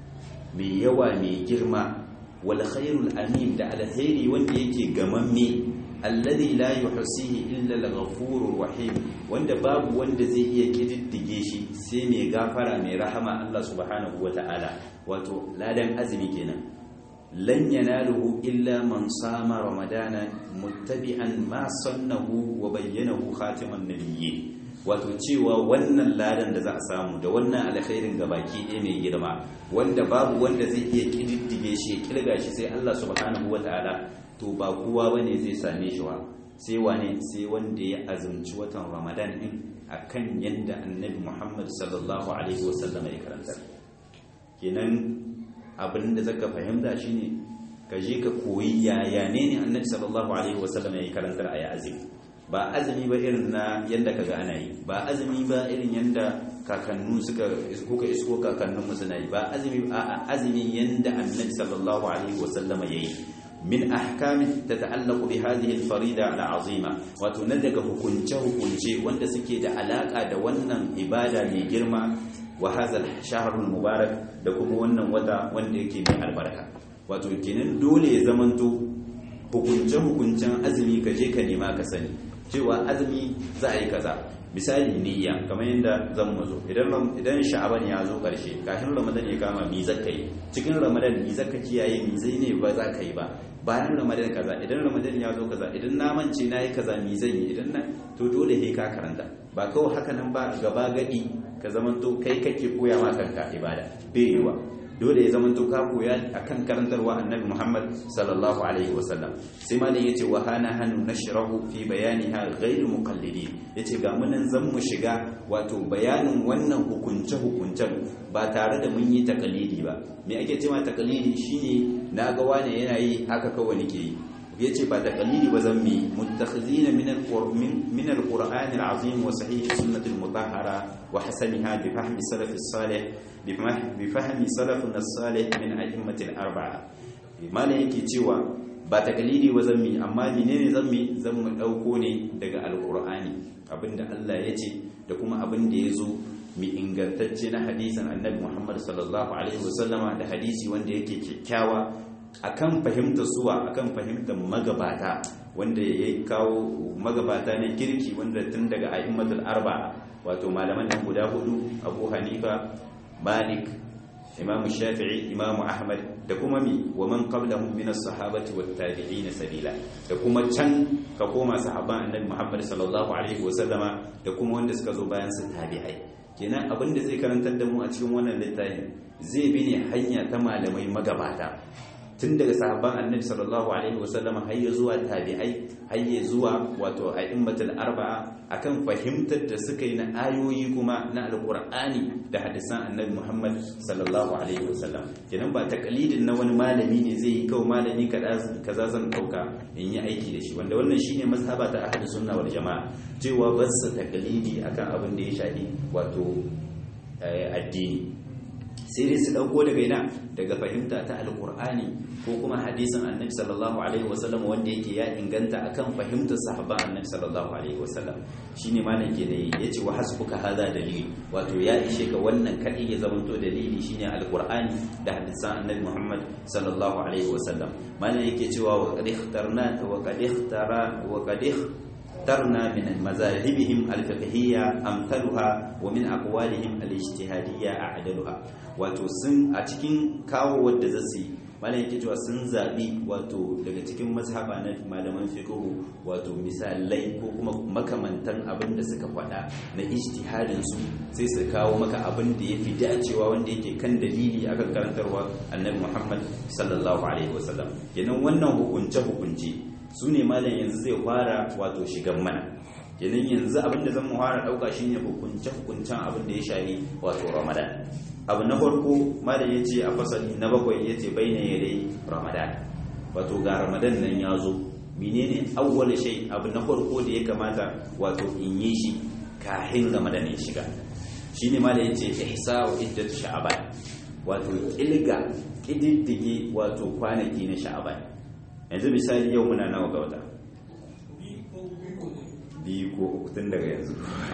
ميوا مي جرما والخير العميم دا الخير ونديك غممي الذي لا يحصيه إلا الغفور الرحيم wanda babu wanda zai iya kididdige shi sai mai gafara mai rahama Allah subhanahu wataala wato ladan azumi kenan لن يناله إلا من صام رمضان متبعا ما صنه وبينه خاتم النبيين wato cewa wannan ladan da za a samu da wannan alkhairin gabaki ɗaya mai girma wanda babu wanda zai iya kididdige shi ya kirga shi sai Allah subhanahu wataala to ba kowa bane zai same shi wa sai wane sai wanda ya azumci watan Ramadan din akan yanda Annabi Muhammad sallallahu alaihi wasallam ya karanta kenan abin da zaka fahimta shine ka je ka koyi yaya ne ne Annabi sallallahu alaihi wasallam ya karantar a azumi ba azumi ba irin na yanda kaga ana yi ba azumi ba irin yanda kakannu suka kuka isko kakannin suna yi ba azumi a azumi yanda Annabi sallallahu alaihi wasallam ya yi min ahkamin tata'allaqu bi hadhihi al-farida al-azima wato na daga hukunce hukunce wanda suke da alaka da wannan ibada mai girma wa hadha al-shahr al-mubarak da kuma wannan wata wanda yake mai albarka wato kenan dole ya zamanto hukunce hukuncen azumi ka je ka nema ka sani cewa azumi za a yi kaza misali niyya kamar yadda zan mazo idan idan sha'aban ya zo karshe kafin ramadan ya kama mi zaka yi cikin ramadan mi zaka kiyaye mi zai ne ba za ka yi ba bayan ramadan kaza idan ramadan ya zo kaza idan na mance na yi kaza mi zan yi idan na to dole he ka karanta ba kawai haka nan ba gaba gadi ka zamanto kai kake koya ma kanka ibada bai yiwa dole ya zamanto ka koya akan karantarwa annabi Muhammad sallallahu alaihi wasallam sai malam yace wa hana hanu nashrahu fi bayaniha ghayr muqallidin yace ga munan zan mu shiga wato bayanin wannan hukunce hukuncen ba tare da mun yi takalidi ba me ake cewa takalidi shine naga wane yana yi haka kawai nake yi yace ba takalidi ba zan mi muttakhizina min al-qur'an min al-qur'an al-azim wa sahih sunnah al-mutahhara wa hasaniha bi fahmi salaf as-salih bi fahmi salafun as-salih min a'immat al-arba'a malai yake cewa ba takalidi ba zan mi amma menene zan mi zan mu dauko ne daga al-qur'ani abinda Allah yace da kuma abinda yazo mi ingantacce na hadisin annabi Muhammad sallallahu alaihi wasallama da hadisi wanda yake kyakkyawa akan fahimtar suwa akan fahimtar magabata wanda ya kawo magabata na kirki wanda tun daga a'immatul arba wato malaman nan guda hudu Abu Hanifa Malik Imam Shafi'i Imam Ahmad da kuma mi wa man qablahum min as-sahabati wat tabi'in sabila da kuma can ka koma sahaban annabi Muhammad sallallahu alaihi wasallama da kuma wanda suka zo bayan su tabi'ai kenan abinda zai karantar da mu a cikin wannan littafin zai bi ne hanya ta malamai magabata tun daga sahabban annabi sallallahu alaihi wasallam har ya zuwa tabi'ai har ya zuwa wato a'immatul arba'a akan fahimtar da suka yi na ayoyi kuma na alqur'ani da hadisan annabi Muhammad sallallahu alaihi wasallam kenan ba takalidin na wani malami ne zai yi kawai malami kaza zan dauka in yi aiki da shi wanda wannan shine mazhaba ta ahlus sunna wal jamaa cewa ba su takalidi akan abin da ya shafi wato addini sai dai su dauko daga ina daga fahimta ta alkur'ani ko kuma hadisin annabi sallallahu alaihi wasallam wanda yake ya inganta akan fahimtar sahabban annabi sallallahu alaihi wasallam shine malam ke da yace wa hasbuka hadha dalili wato ya ishe ka wannan kadai ya zamanto dalili shine alkur'ani da hadisan annabi Muhammad sallallahu alaihi wasallam malam yake cewa wa qad ikhtarna wa qad ikhtara wa qad اخترنا من مذاهبهم الفقهية أمثلها ومن أقوالهم الاجتهادية أعدلها wato sun a cikin kawo wadda zasu malam yake cewa sun zabi wato daga cikin mazhaba na malaman fiqh wato misalai ko kuma makamantan abin da suka faɗa na ijtihadin su sai su kawo maka abin da yafi dacewa wanda yake kan dalili akan karantarwa annabi Muhammad sallallahu alaihi wasallam kenan wannan hukunce hukunce su ne malam yanzu zai fara wato shigan mana kenan yanzu abinda zan mu fara dauka shine hukunce hukuncen abin da ya shahi wato ramadan abu na farko malam yace a fasali na bakwai yace baina yadai ramadan wato ga ramadan nan ya zo menene awwal shay abu na farko da ya kamata wato in yi shi kafin ramadan ya shiga shine malam yace ihsa'u iddat sha'ban wato kilga kididdige wato kwanaki na sha'ban yanzu misali yau muna nawa ga wata biyu ko uku tun daga yanzu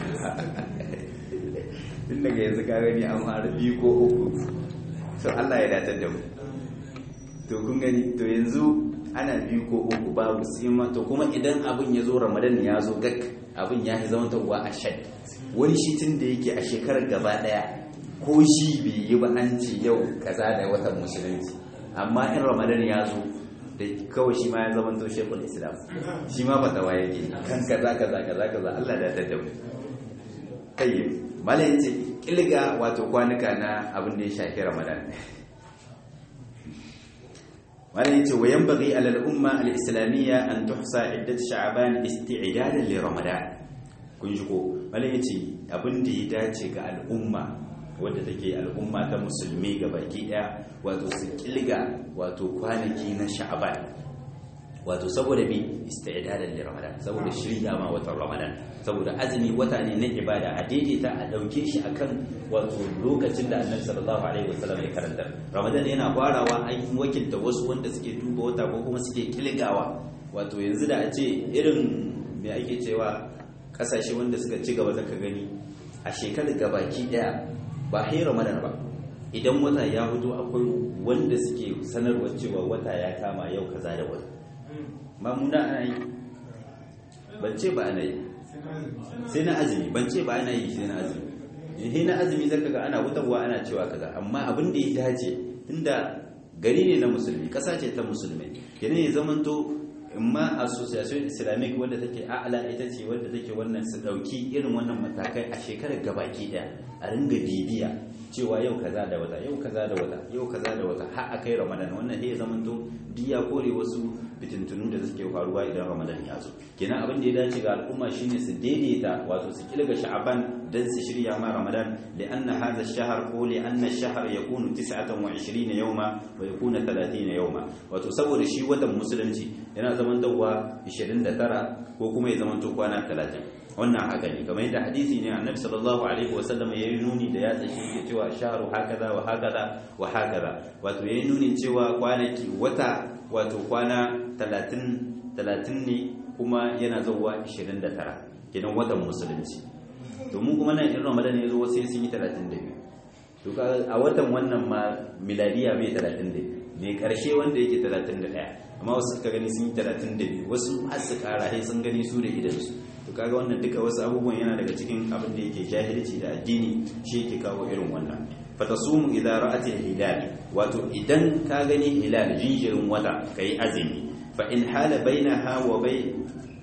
tun daga yanzu ka gani an fara biyu ko uku so Allah ya datar da mu to kun gani to yanzu ana biyu ko uku babu sima to kuma idan abin ya zo ramadan ya zo gak abin ya fi zama tawa a shad wani shi tun da yake a shekarar gaba daya ko shi bai yi ba an ce yau kaza da watan musulunci amma in ramadan ya zo da kawai shi ma ya zama to shekul islam shi ma fatawa yake kan kaza kaza kaza kaza Allah da ta dabu tayyib malai ce kilga wato kwanuka na abin da ya shafi ramadan malai ce wa yanbaghi ala al-umma al-islamiyya an tuhsa iddat sha'ban isti'dadan li ramadan kun ji ko malai ce abin da ya dace ga al'umma wadda take al'umma ta musulmi ga baki daya wato su kilga wato kwanaki na sha'ban wato saboda bi isti'dadan li ramadan saboda shirya ma watan ramadan saboda azumi wata ne na ibada a daidaita a dauke shi akan wato lokacin da annabi sallallahu alaihi wasallam ya karanta ramadan yana farawa an wakilta wasu wanda suke duba wata ko kuma suke kilgawa wato yanzu da a ce irin me ake cewa kasashe wanda suka ci gaba zaka gani a shekarar gabaki daya ba hai ramadan ba idan wata ya fito akwai wanda suke sanarwa cewa wata ya kama yau kaza da wata mamuna ana yi ban ce ba ana yi sai na azumi ban ce ba ana yi sai na azumi sai na azumi zaka ga ana wutarwa ana cewa kaza amma abin da ya dace tunda gari ne na musulmi kasa ce ta musulmai kenan ya zamanto imma association islamic wadda take a'la ita ce wadda take wannan su dauki irin wannan matakai a shekarar gabaki daya a ringa bibiya cewa yau kaza da wata yau kaza da wata yau kaza da wata har akai ramadan wannan sai ya zamanto duk ya kore wasu fitintunu da suke faruwa idan ramadan ya zo kenan abin da ya dace ga al'umma shine su daidaita wato su kilga sha'aban dan su shirya ma ramadan li'anna hadha ash-shahr ko li'anna ash-shahr yakunu 29 yawma wa yakunu 30 yawma wato saboda shi watan musulunci yana zaman dawa 29 ko kuma ya zaman to kwana 30 wannan haka ne kamar yadda hadisi ne annabi sallallahu alaihi wa sallam yayi nuni da ya tsashi yake cewa shahru hakaza wa hakaza wa hakaza wato yayi nuni cewa kwanaki wata wato kwana 30 30 ne kuma yana zuwa 29 kenan watan musulunci domin kuma nan in ramadan ya zo sai sun yi 32 to a watan wannan ma miladiya bai 32 ne karshe wanda yake 31 amma wasu suka gani sun yi 32 wasu har su kara sai sun gani su da idansu to kaga wannan duka wasu abubuwan yana daga cikin abin da yake jahilci da addini shi yake kawo irin wannan fatasumu idza ra'at al-hilal wato idan ka gani hilal jinjirin wata kai azumi fa in hala bainaha wa bay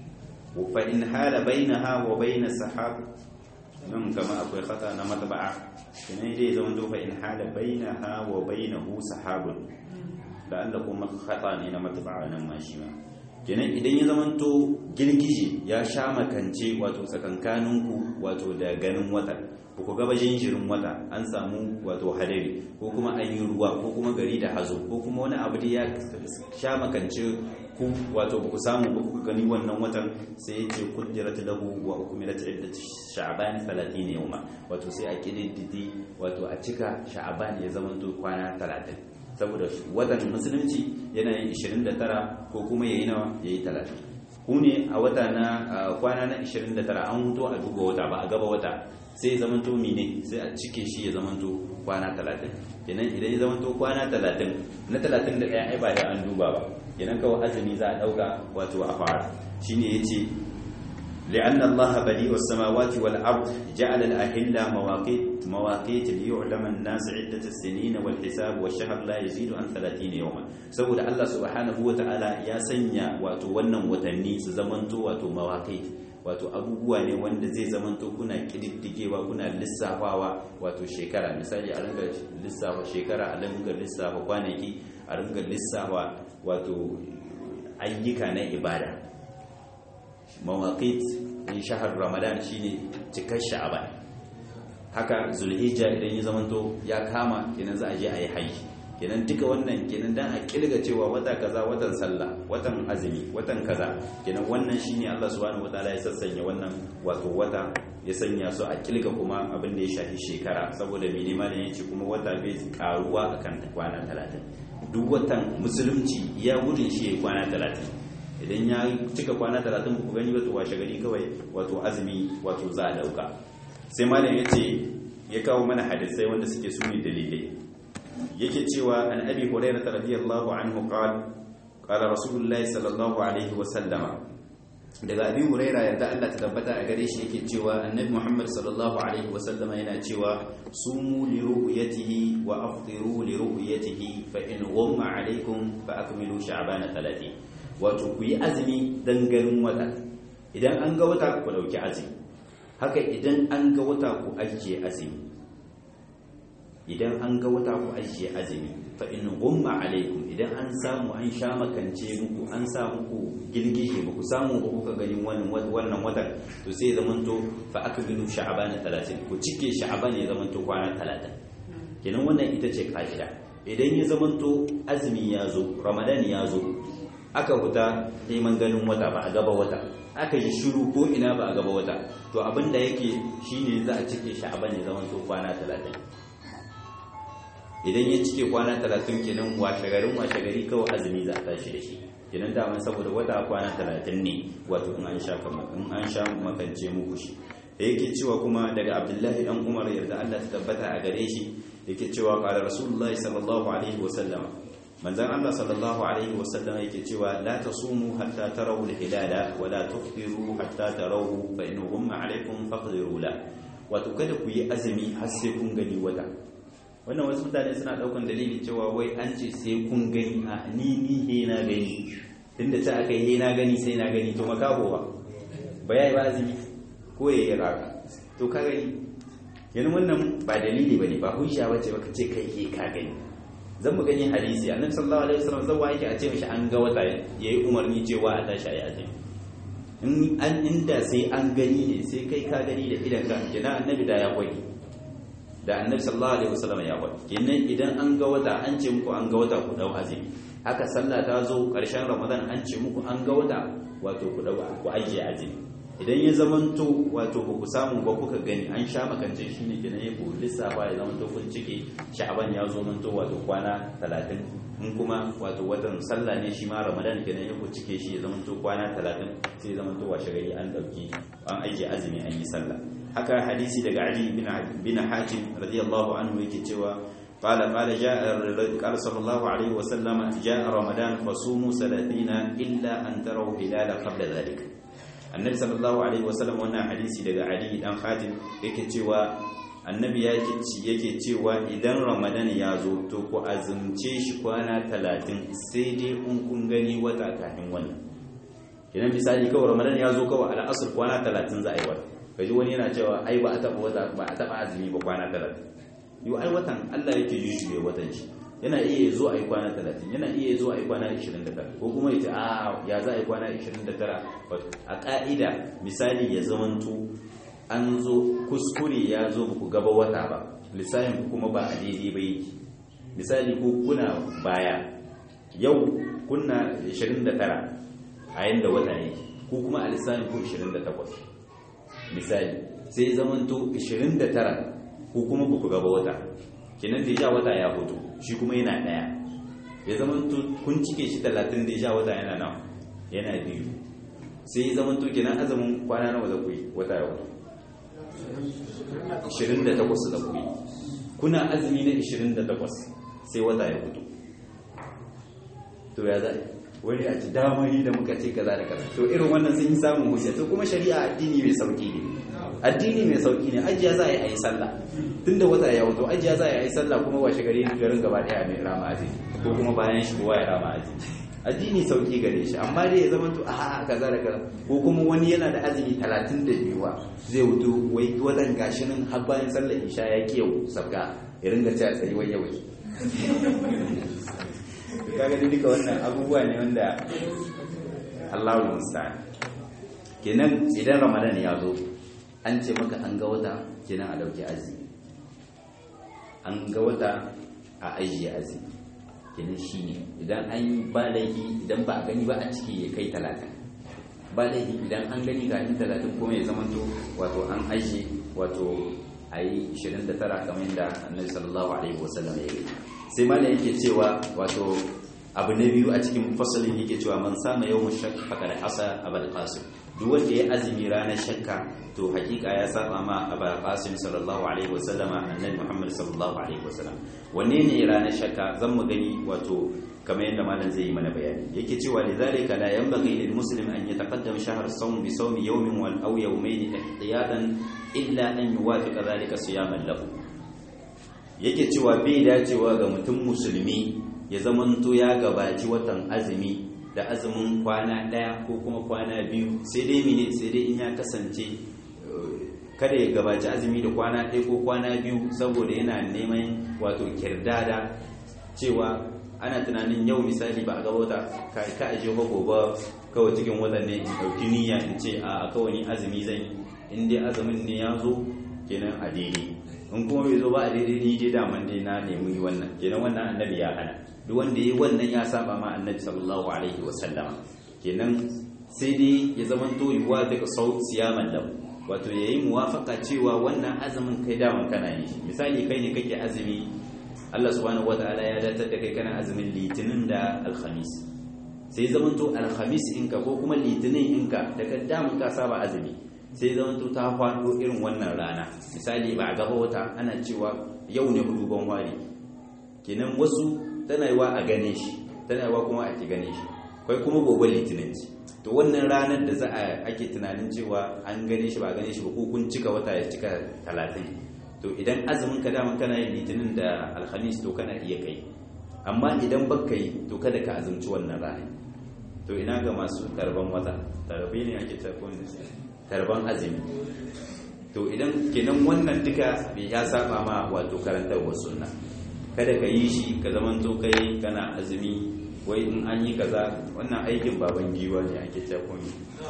fa in hala bainaha wa bain sahab nan kama akwai khata na matba'a kenan dai zaman to fa in hala bainaha wa bainahu sahabun da Allah kuma khata ne na matba'a nan ma shi ma kenan idan ya zamanto girgije ya sha makance wato tsakankaninku wato da ganin wata ko ku gaba jinjirin wata an samu wato hadari ko kuma an yi ruwa ko kuma gari da hazo ko kuma wani abu da ya sha makance ku wato ba ku samu ba ku gani wannan watan sai ya ce kuddirat lahu wa hukumilat iddat sha'ban 30 yawma wato sai a kididdidi wato a cika sha'ban ya zamanto kwana 30 saboda watan musulunci yana yin 29 ko kuma yayi nawa yayi 30 ku ne a wata na kwana na 29 an huto a duba wata ba a gaba wata sai ya zamanto mine sai a cike shi ya zamanto kwana 30 kenan idan ya zamanto kwana 30 na 31 ai ba da an duba ba kenan kawai azumi za a dauka wato a fara shine yace لأن الله بديع السماوات والأرض جعل الأهلة مواقيت مواقيت ليعلم الناس عدة السنين والحساب والشهر لا يزيد عن 30 يوما saboda Allah subhanahu wataala ya sanya wato wannan watanni su zamanto wato mawaqit wato abubuwa ne wanda zai zamanto kuna kididdigewa kuna lissafawa wato shekara misali a ringa lissafa shekara a ringa lissafa kwanaki a ringa lissafa wato ayyuka na ibada mawaƙit in shahar ramadan shine cikar sha'aban haka zulhijja idan ya zamanto ya kama kenan za a je a yi haji kenan duka wannan kenan dan a kilga cewa wata kaza watan sallah watan azumi watan kaza kenan wannan shine Allah subhanahu wataala ya sassanya wannan wato wata ya sanya su a kilga kuma abin da ya shafi shekara saboda mene malam yace kuma wata bai karuwa akan kwana 30 duk watan musulunci ya gudun shi ya kwana 30 idan ya cika kwana talatin ku gani wato washe gari kawai wato azumi wato za a dauka sai malam ya ce ya kawo mana hadisai wanda suke suni dalilai yake cewa an abi hurairah radiyallahu anhu qala qala rasulullahi sallallahu alaihi wa sallama daga abi hurairah yadda Allah ta tabbata a gare shi yake cewa annabi muhammad sallallahu alaihi wa sallama yana cewa sumu li ru'yatihi wa afṭiru li ru'yatihi fa in ghamma alaykum fa akmilu sha'bana 30 wato ku yi azumi don ganin wata idan an ga wata ku ɗauki azumi haka idan an ga wata ku ajiye azumi idan an ga wata ku ajiye azumi fa in gumma alaikum idan an samu an sha makance muku an sa muku girgije ba ku samu ba kuka gani wannan wannan watan to sai zamanto fa akmilu sha'ban 30 ku cike sha'ban ya zamanto kwana 30 kenan wannan ita ce ka'ida idan ya zamanto azumi ya zo ramadan ya zo aka huta neman ganin wata ba a gaba wata aka yi shiru ko ina ba a gaba wata to abinda yake shine za a cike sha'ban ya zamanto kwana 30 idan ya cike kwana talatin kenan washegarin washegari kawai azumi za a tashi da shi kenan daman saboda wata kwana talatin ne wato in an sha in an sha makance muku shi da yake cewa kuma daga abdullahi dan umar yarda Allah ta tabbata a gare shi yake cewa qala rasulullahi sallallahu alaihi wa sallam manzon Allah sallallahu alaihi wa sallam yake cewa la tasumu hatta tarawu al-hilala wa la tufṭiru hatta tarawu fa in ghumma alaikum faqdiru la wato kada ku yi azumi har sai kun gani wata wannan wasu mutane suna daukan dalili cewa wai an ce sai kun gani a ni ni he na gani tunda ta aka yi he na gani sai na gani to makaho ba ba yayi ba azumi ko ya yi raka to ka gani yanzu wannan ba dalili bane ba hujja bace baka ce kai he ka gani zan mu gani hadisi annabi sallallahu alaihi wasallam zan yake a ce mishi an ga wata yayi umarni cewa a tashi ayi azumi in an inda sai an gani ne sai kai ka gani da idan ka kina annabi da ya kwai da annabi sallallahu alaihi wasallam ya faɗi kenan idan an ga wata an ce muku an ga wata ku dau azumi haka sallah ta zo ƙarshen ramadan an ce muku an ga wata wato ku dau ku ajiye azumi idan ya zamanto wato ba ku samu ba kuka gani an sha makance shi ne kenan ya ku lissafa ya zamanto kun cike sha'aban ya zo manto wato kwana 30 in kuma wato watan sallah ne shi ma ramadan kenan ya ku cike shi ya zamanto kwana 30 sai ya zamanto washe gari an dauki an ajiye azumi an yi sallah haka hadisi daga Ali bin Hatim radiyallahu anhu yake cewa قال قال جاء قال صلى الله عليه وسلم جاء رمضان فصوموا 30 الا ان تروا هلال قبل ذلك النبي صلى الله عليه وسلم wannan hadisi daga Ali dan Hatim yake cewa annabi yake yake cewa idan ramadan ya zo to ku azumce shi kwana 30 sai dai in kun gani wata kafin wannan idan misali kawai ramadan ya zo kawai al'asr kwana 30 za a yi wata kaji wani yana cewa ai ba a taba wata ba a taba azumi ba kwana 30 yau ai watan Allah yake jujjuye watan shi yana iya zo a yi kwana 30 yana iya zo a yi kwana 29 ko kuma ya ce a ya za a yi kwana 29 a ka'ida misali ya zamanto an zo kuskure ya zo ku gaba wata ba lissafin ku kuma ba a daidai ba yake misali ko kuna baya yau kuna 29 a yanda wata yake ko kuma a lissafin ku 28 misali sai zamanto 29 ko kuma ba ku gaba wata kenan da ya wata ya fito shi kuma yana daya ya zamanto kun cike shi 30 da ya wata yana nawa yana biyu sai ya zamanto kenan azumin kwana nawa za ku yi wata ya fito 28 da ku yi kuna azumi na 28 sai wata ya fito to ya za wani a ci damari da muka ce kaza da kaza to irin wannan sun yi samun hujja to kuma shari'a addini mai sauki ne addini mai sauki ne ajiya za a yi a yi sallah tunda wata ya wato ajiya za a yi a yi sallah kuma washe gari garin gaba daya mai rama azumi ko kuma bayan shi kowa ya rama azumi addini sauki gare shi amma dai ya zama to a kaza da kaza ko kuma wani yana da azumi 32 wa zai wuto wai wadan gashi nan har bayan sallar isha ya kiyau sabga ya ringa ci a tsayi wai yawai kaga dai duka wannan abubuwa ne wanda Allahu musta'an kenan idan Ramadan ya zo an ce maka an ga wata kenan a dauki azumi an ga wata a ajiye azumi kenan shine idan an yi ba laifi idan ba a gani ba a ciki ya kai talatin ba laifi idan an gani ga talatin kuma ya zamanto wato an ajiye wato a yi 29 kamar yadda annabi sallallahu alaihi wasallam ya yi sai malam yake cewa wato abu na biyu a cikin fasalin yake cewa man sama yawon shakka fakar asa abal qasim duk wanda ya azumi ranar shakka to hakika ya saba ma abal qasim sallallahu alaihi wasallama annabi muhammad sallallahu alaihi wasallam wanne ne ranar shakka zan mu gani wato kamar yadda malam zai yi mana bayani yake cewa lidhalika la yanbaghi lil muslim an yataqaddam shahr as-sawm bi sawmi yawmin wal aw yawmayn ihtiyadan illa an yuwafiqa dhalika siyaman lahu yake cewa bai dacewa ga mutum musulmi ya zamanto ya gabaci watan azumi da azumin kwana ɗaya ko kuma kwana biyu sai dai mine sai dai in ya kasance kada ya gabaci azumi da kwana ɗaya ko kwana biyu saboda yana neman wato kirdada cewa ana tunanin yau misali ba a ga wata ka ka aje ko gobe kawai cikin watan ne in ɗauki niyya in ce a kawai ni azumi zan yi in dai azumin ne ya zo kenan a daidai in kuma bai zo ba a daidai ni dai daman dai na nemi wannan kenan wannan annabi ya hana duk wanda ya wannan ya saba ma annabi sallallahu alaihi wa sallama kenan sai dai ya zama to yuwa daga sau siyaman lahu wato yayi muwafaka cewa wannan azumin kai daman kana yi misali kai ne kake azumi Allah subhanahu wataala ya datar da kai kana azumin litinin da alhamis sai zaman to alhamis inka ko kuma litinin inka daga daman ka saba azumi sai zaman to ta faɗo irin wannan rana misali ba a gaba wata ana cewa yau ne hudu ban wari kenan wasu tana yiwa a gane shi tana yiwa kuma a ki gane shi kai kuma gobe litinin ce to wannan ranar da za a ake tunanin cewa an gane shi ba gane shi ba ko kun cika wata ya cika talatin to idan azumin ka dama kana yin litinin da alhamis to kana iya kai amma idan baka yi to kada ka azumci wannan rana to ina ga masu tarban wata tarbi ne ake tarban tarban azumi to idan kenan wannan duka ya saba ma wato karantarwar sunna kada ka yi shi ka zaman to kai kana azumi wai in an yi kaza wannan aikin baban giwa ne ake tarban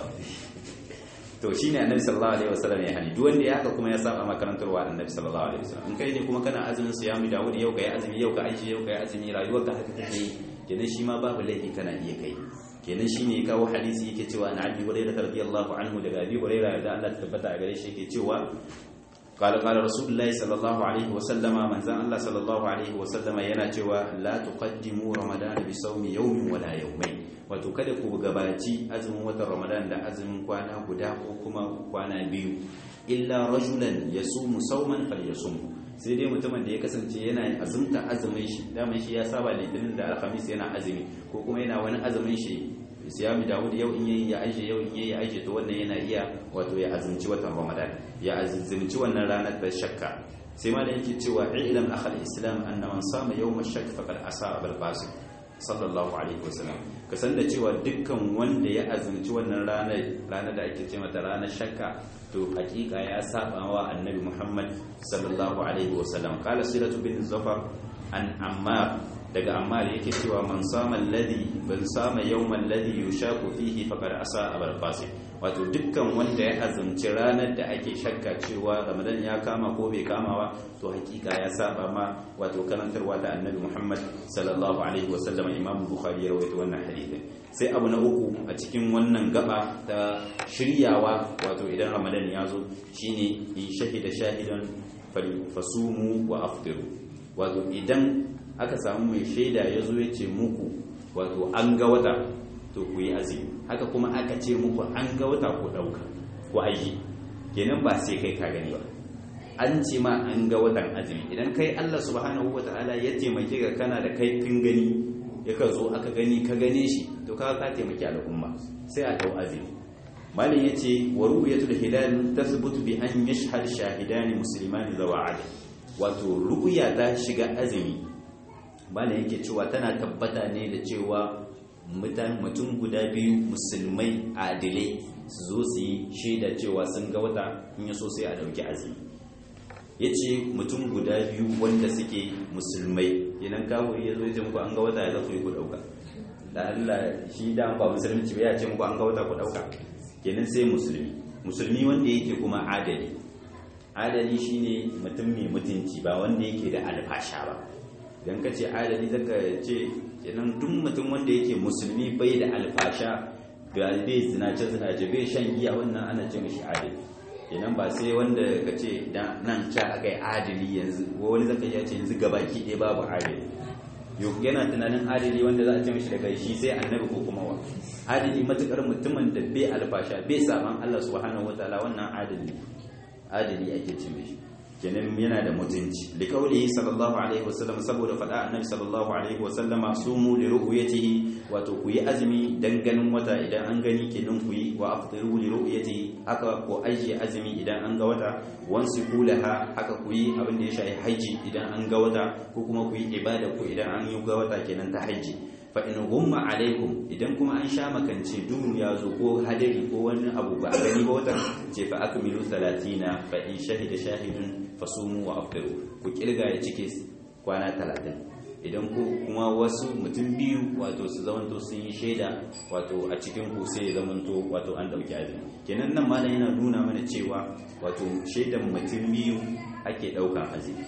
to shine annabi sallallahu alaihi wasallam ya hani duk wanda ya haka kuma ya saba makarantarwa annabi sallallahu alaihi wasallam in kai ne kuma kana azumin siyami dawud yau kai azumi yau ka aisha yau kai azumi rayuwar ka haka take kenan shi ma babu laifi kana iya kai kenan shine ya kawo hadisi yake cewa na abi hurairah radiyallahu anhu daga abi hurairah da Allah ta tabbata a gare shi yake cewa قال قال رسول الله صلى الله عليه وسلم من زان الله صلى الله عليه وسلم yana cewa la tuqaddimu ramadan bi sawmi yawmin wala yawmayn wato kada ku gabaci azumin watan ramadan da azumin kwana guda ko kuma kwana biyu illa rajulan yasumu sawman falyasum sai dai mutumin da ya kasance yana azumta azumin shi daman shi ya saba litinin da alhamis yana azumi ko kuma yana wani azumin shi siyami dawud yau in yayi ya aisha yau in yayi ya aisha to wannan yana iya wato ya azumci watan ramadan ya azumci wannan ranar da shakka sai ma da yake cewa ilam akhal islam anna man sama yawm ash-shakk faqad asa abul qasim sallallahu alaihi wasallam ka san da cewa dukkan wanda ya azumci wannan ranar ranar da ake ce mata ranar shakka to hakika ya saba wa annabi muhammad sallallahu alaihi wasallam qala siratu bin zafar an ammar daga ammar yake cewa man sama alladhi ban sama yawman alladhi yushaku fihi faqad asa abul qasim wato dukkan wanda ya azumci ranar da ake shakka cewa ramadan ya kama ko bai kama ba to hakika ya saba ma wato karantarwa da annabi muhammad sallallahu alaihi wasallam imam bukhari ya rawaito wannan hadisi sai abu na uku a cikin wannan gaba ta shiryawa wato idan ramadan ya zo shine in shahida shahidan fasumu wa aftiru wato idan aka samu mai shaida ya zo ya ce muku wato an ga wata to ku yi azumi haka kuma aka ce muku an ga wata ku ɗauka ku aiki kenan ba sai kai ka gani ba an ce ma an ga watan azumi idan kai Allah subhanahu wa ta'ala ya taimake ka kana da kai kin gani ya ka zo aka gani ka gane shi to ka ka taimaki al'umma sai a dau azumi malin yace wa ru'yatul hilal tathbutu bi an yashhad shahidani muslimani zawa'ad wato ru'ya ta shiga azumi malin yake cewa tana tabbata ne da cewa mutum guda biyu musulmai adilai su zo su yi shaida cewa sun ga wata in yaso sai a dauki azumi ya ce mutum guda biyu wanda suke musulmai idan kawai ya zo ya ce muku an ga wata ya zafi ku dauka da Allah shi da ba musulunci ba ya ce muku an ga wata ku dauka kenan sai musulmi musulmi wanda yake kuma adali adali shine mutum mai mutunci ba wanda yake da alfasha ba idan ka ce adali zaka ce kenan duk mutum wanda yake musulmi bai da alfasha bai zinace zinace bai shan giya wannan ana ce mishi adali kenan ba sai wanda ka ce nan ca aka yi adali yanzu wani zaka ya ce yanzu gabaki ɗaya babu adali yau yana tunanin adali wanda za a ce mishi daga shi sai annabi ko kuma wa adali matukar mutumin da bai alfasha bai saman Allah subhanahu wataala wannan adali adali ake ce mishi kenan yana da mutunci liqaulihi sallallahu alaihi wasallam saboda fada annabi sallallahu alaihi wasallam sumu li ru'yatihi wato ku yi azumi dan ganin wata idan an gani kenan ku yi wa afṭiru li ru'yatihi haka ku ajiye azumi idan an ga wata wansi kulaha haka ku yi abin da ya shafi haji idan an ga wata ko kuma ku yi ibada ku idan an yi ga wata kenan ta haji fa in gumma alaikum idan kuma an sha makance duhu ya zo ko hadari ko wani abu ba a gani ba wata ce fa akmilu 30 fa in shahida shahidun fasumu wa afdiru ku kirga ya cike kwana 30 idan ku kuma wasu mutum biyu wato su zamanto sun yi shaida wato a cikin ku sai ya zamanto wato an dauki azumi kenan nan malam yana nuna mana cewa wato shaidan mutum biyu ake daukan azumi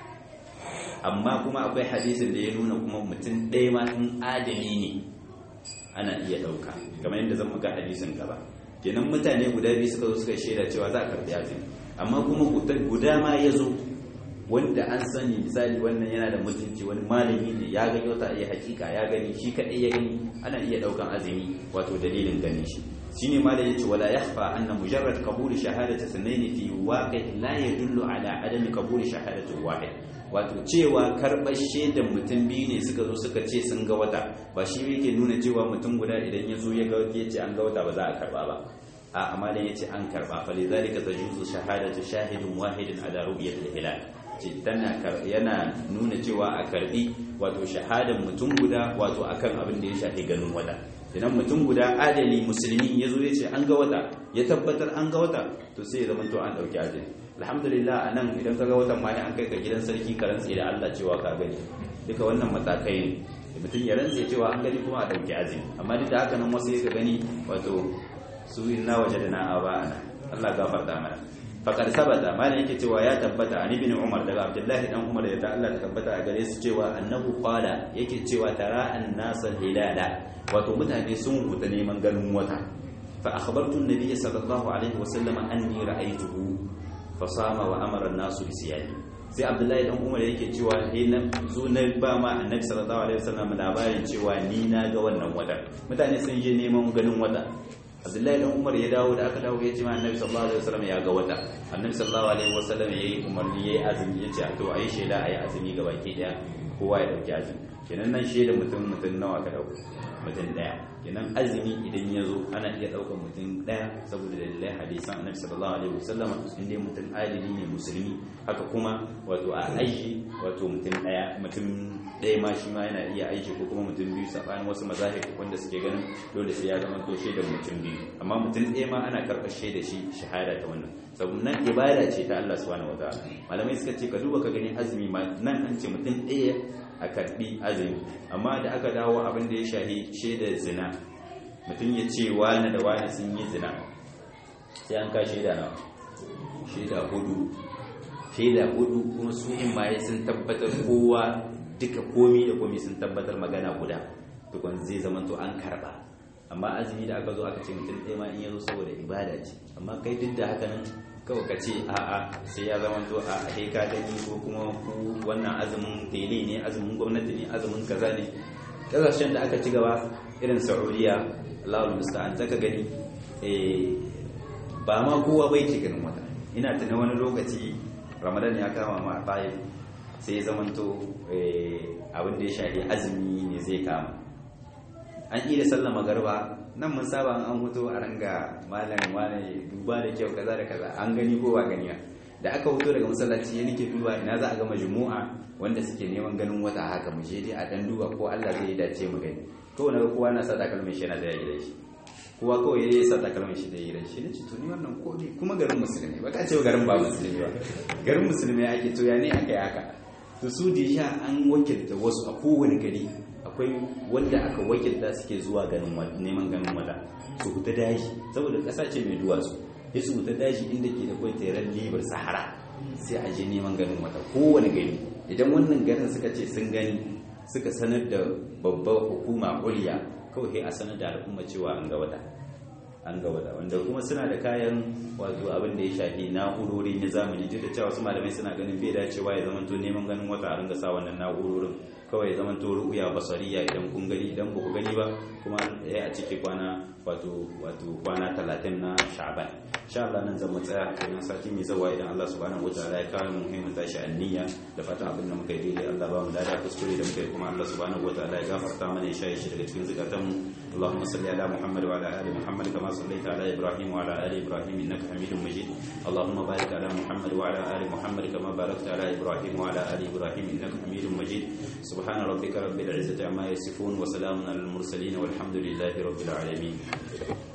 amma kuma akwai hadisin da ya nuna kuma mutum ɗaya ma in adali ne ana iya ɗauka kamar yadda zan ga hadisin gaba kenan mutane guda biyu suka zo suka shaida cewa za a karɓi azumi amma kuma guda ma ya zo wanda an sani misali wannan yana da mutunci wani malami ne ya gani wata iya hakika ya gani shi kaɗai ya gani ana iya ɗaukan azumi wato dalilin ganin shi shine ma da yace wala yakhfa anna mujarrad qabul shahadati sunaini fi waqi la yadullu ala adami qabul shahadati wahid wato cewa karɓar shaidan mutum biyu ne suka zo suka ce sun ga wata ba shi yake nuna cewa mutum guda idan ya zo ya ga ya ce an ga wata ba za a karɓa ba a amma dan yace an karɓa fa lidhalika tajuzu shahadatu shahidin wahidin ala ru'yatil hilal ce tana yana nuna cewa a karbi wato shahadan mutum guda wato akan abin da ya shafi ganin wata idan mutum guda adali musulmi ya zo ya ce an ga wata ya tabbatar an ga wata to sai ya zama to an dauki adali alhamdulillah a nan idan ka ga watan ma an kai ka gidan sarki ka rantse da Allah cewa ka gani duka wannan matakai ne mutum ya rantse cewa an gani kuma a dauki azumi amma duk da haka nan wasu ya gani wato su inna wajadna aba'ana Allah gafarta mana fakar sabata malam yake cewa ya tabbata an ibn umar daga abdullahi dan umar ya ta Allah ta tabbata a gare su cewa annahu qala yake cewa tara an-nasa hilala wato mutane sun huta neman ganin wata fa akhbartu an-nabiy sallallahu alaihi wa sallam anni ra'aytuhu fa sama wa amara an-nasu bi siyami sai abdullahi dan umar yake cewa eh na zo na ba ma annabi sallallahu alaihi wa sallam labarin cewa ni na ga wannan wata mutane sun je neman ganin wata abdullahi dan umar ya dawo da aka dawo ya ce ma annabi sallallahu alaihi wasallam ya ga wata annabi sallallahu alaihi wasallam yayi umarni yayi azumi ya ce to ayi shela ayi azumi ga baki daya kowa ya dauki azumi kenan nan sheda mutum mutum nawa ka dauko mutum daya kenan azumi idan ya zo ana iya daukar mutum daya saboda dalilai hadisan annabi sallallahu alaihi wasallam inda mutum adili ne musulmi haka kuma wato a aiki wato mutum daya mutum ɗaya ma shi ma yana iya aiki ko kuma mutum biyu saɓanin wasu mazahir wanda suke ganin dole sai ya zama to shaidar mutum biyu amma mutum ɗaya ma ana karɓar shaida shi shahada ta wannan saboda nan ibada ce ta Allah subhanahu wataala malamai suka ce ka duba ka gani azumi ma nan an ce mutum ɗaya a karɓi azumi amma da aka dawo abin da ya shahi shaidar zina mutum ya ce wani da wani sun yi zina sai an ka shaida na shaida hudu shaida hudu kuma su in ma sun tabbatar kowa duka komi da komi sun tabbatar magana guda tukun zai zama to an karba amma azumi da aka zo aka ce mutum ɗaya ma in yazo saboda ibada ce amma kai duk da haka nan kawai ka ce a'a sai ya zama to a kai ka gani ko kuma ku wannan azumin tele ne azumin gwamnati ne azumin kaza ne kasashen da aka ci gaba irin saudiya Allahu musta'an zaka gani ba ma kowa bai ke ganin wata ina tuna wani lokaci ramadan ya kama ma a sai zamanto abin da ya shafi azumi ne zai kama an yi da sallama garba nan mun saba an huto a ranga malam wane duba da kyau kaza da kaza an gani ko ba gani da aka huto daga masallaci ya nake duba ina za a ga majmu'a wanda suke neman ganin wata haka mu je dai a dan duba ko Allah zai dace mu gani to na kowa na sa takalmin shi yana da gidan shi kowa kawai ya sa takalmin shi da gidan shi nace to ni wannan ko ne kuma garin musulmi ba ka ce garin ba musulmi ba garin musulmi ake to ya ne aka yi haka to su da an wakilta wasu a kowane gari akwai wanda aka wakilta suke zuwa ganin neman ganin wata su huta daji saboda ƙasa ce mai duwatsu ya su huta daji inda ke da kwai tseren libar sahara sai a je neman ganin wata kowane gari idan wannan garin suka ce sun gani suka sanar da babbar hukuma kuliya kawai a sanar da al'umma cewa an ga wata an ga wata wanda kuma suna da kayan wato abin da ya shafi na'urori na zamani duk da cewa wasu malamai suna ganin bai dacewa ya zama to neman ganin wata a ringa sa wannan na'urorin kawai ya zama to ru'uya basariya idan kun gani idan ba ku gani ba kuma ya a ciki kwana wato wato kwana 30 na sha'ban insha Allah nan zan tsaya kenan sati mai zawa idan Allah subhanahu wataala ya kawo mu muhimmin tashi anniya da fatan abin da muka yi daidai Allah ba mu lada kuskure da muka yi kuma Allah subhanahu wataala ya gafarta mana ya shaye shi daga cikin zukatanmu اللهم صل على محمد وعلى ال محمد كما صليت على ابراهيم وعلى ال ابراهيم انك حميد مجيد اللهم بارك على محمد وعلى ال محمد كما باركت على ابراهيم وعلى ال ابراهيم انك حميد مجيد سبحان subhana rabbika rabbil izzati amma yasifun wa salamun alal mursalin walhamdulillahi rabbil alamin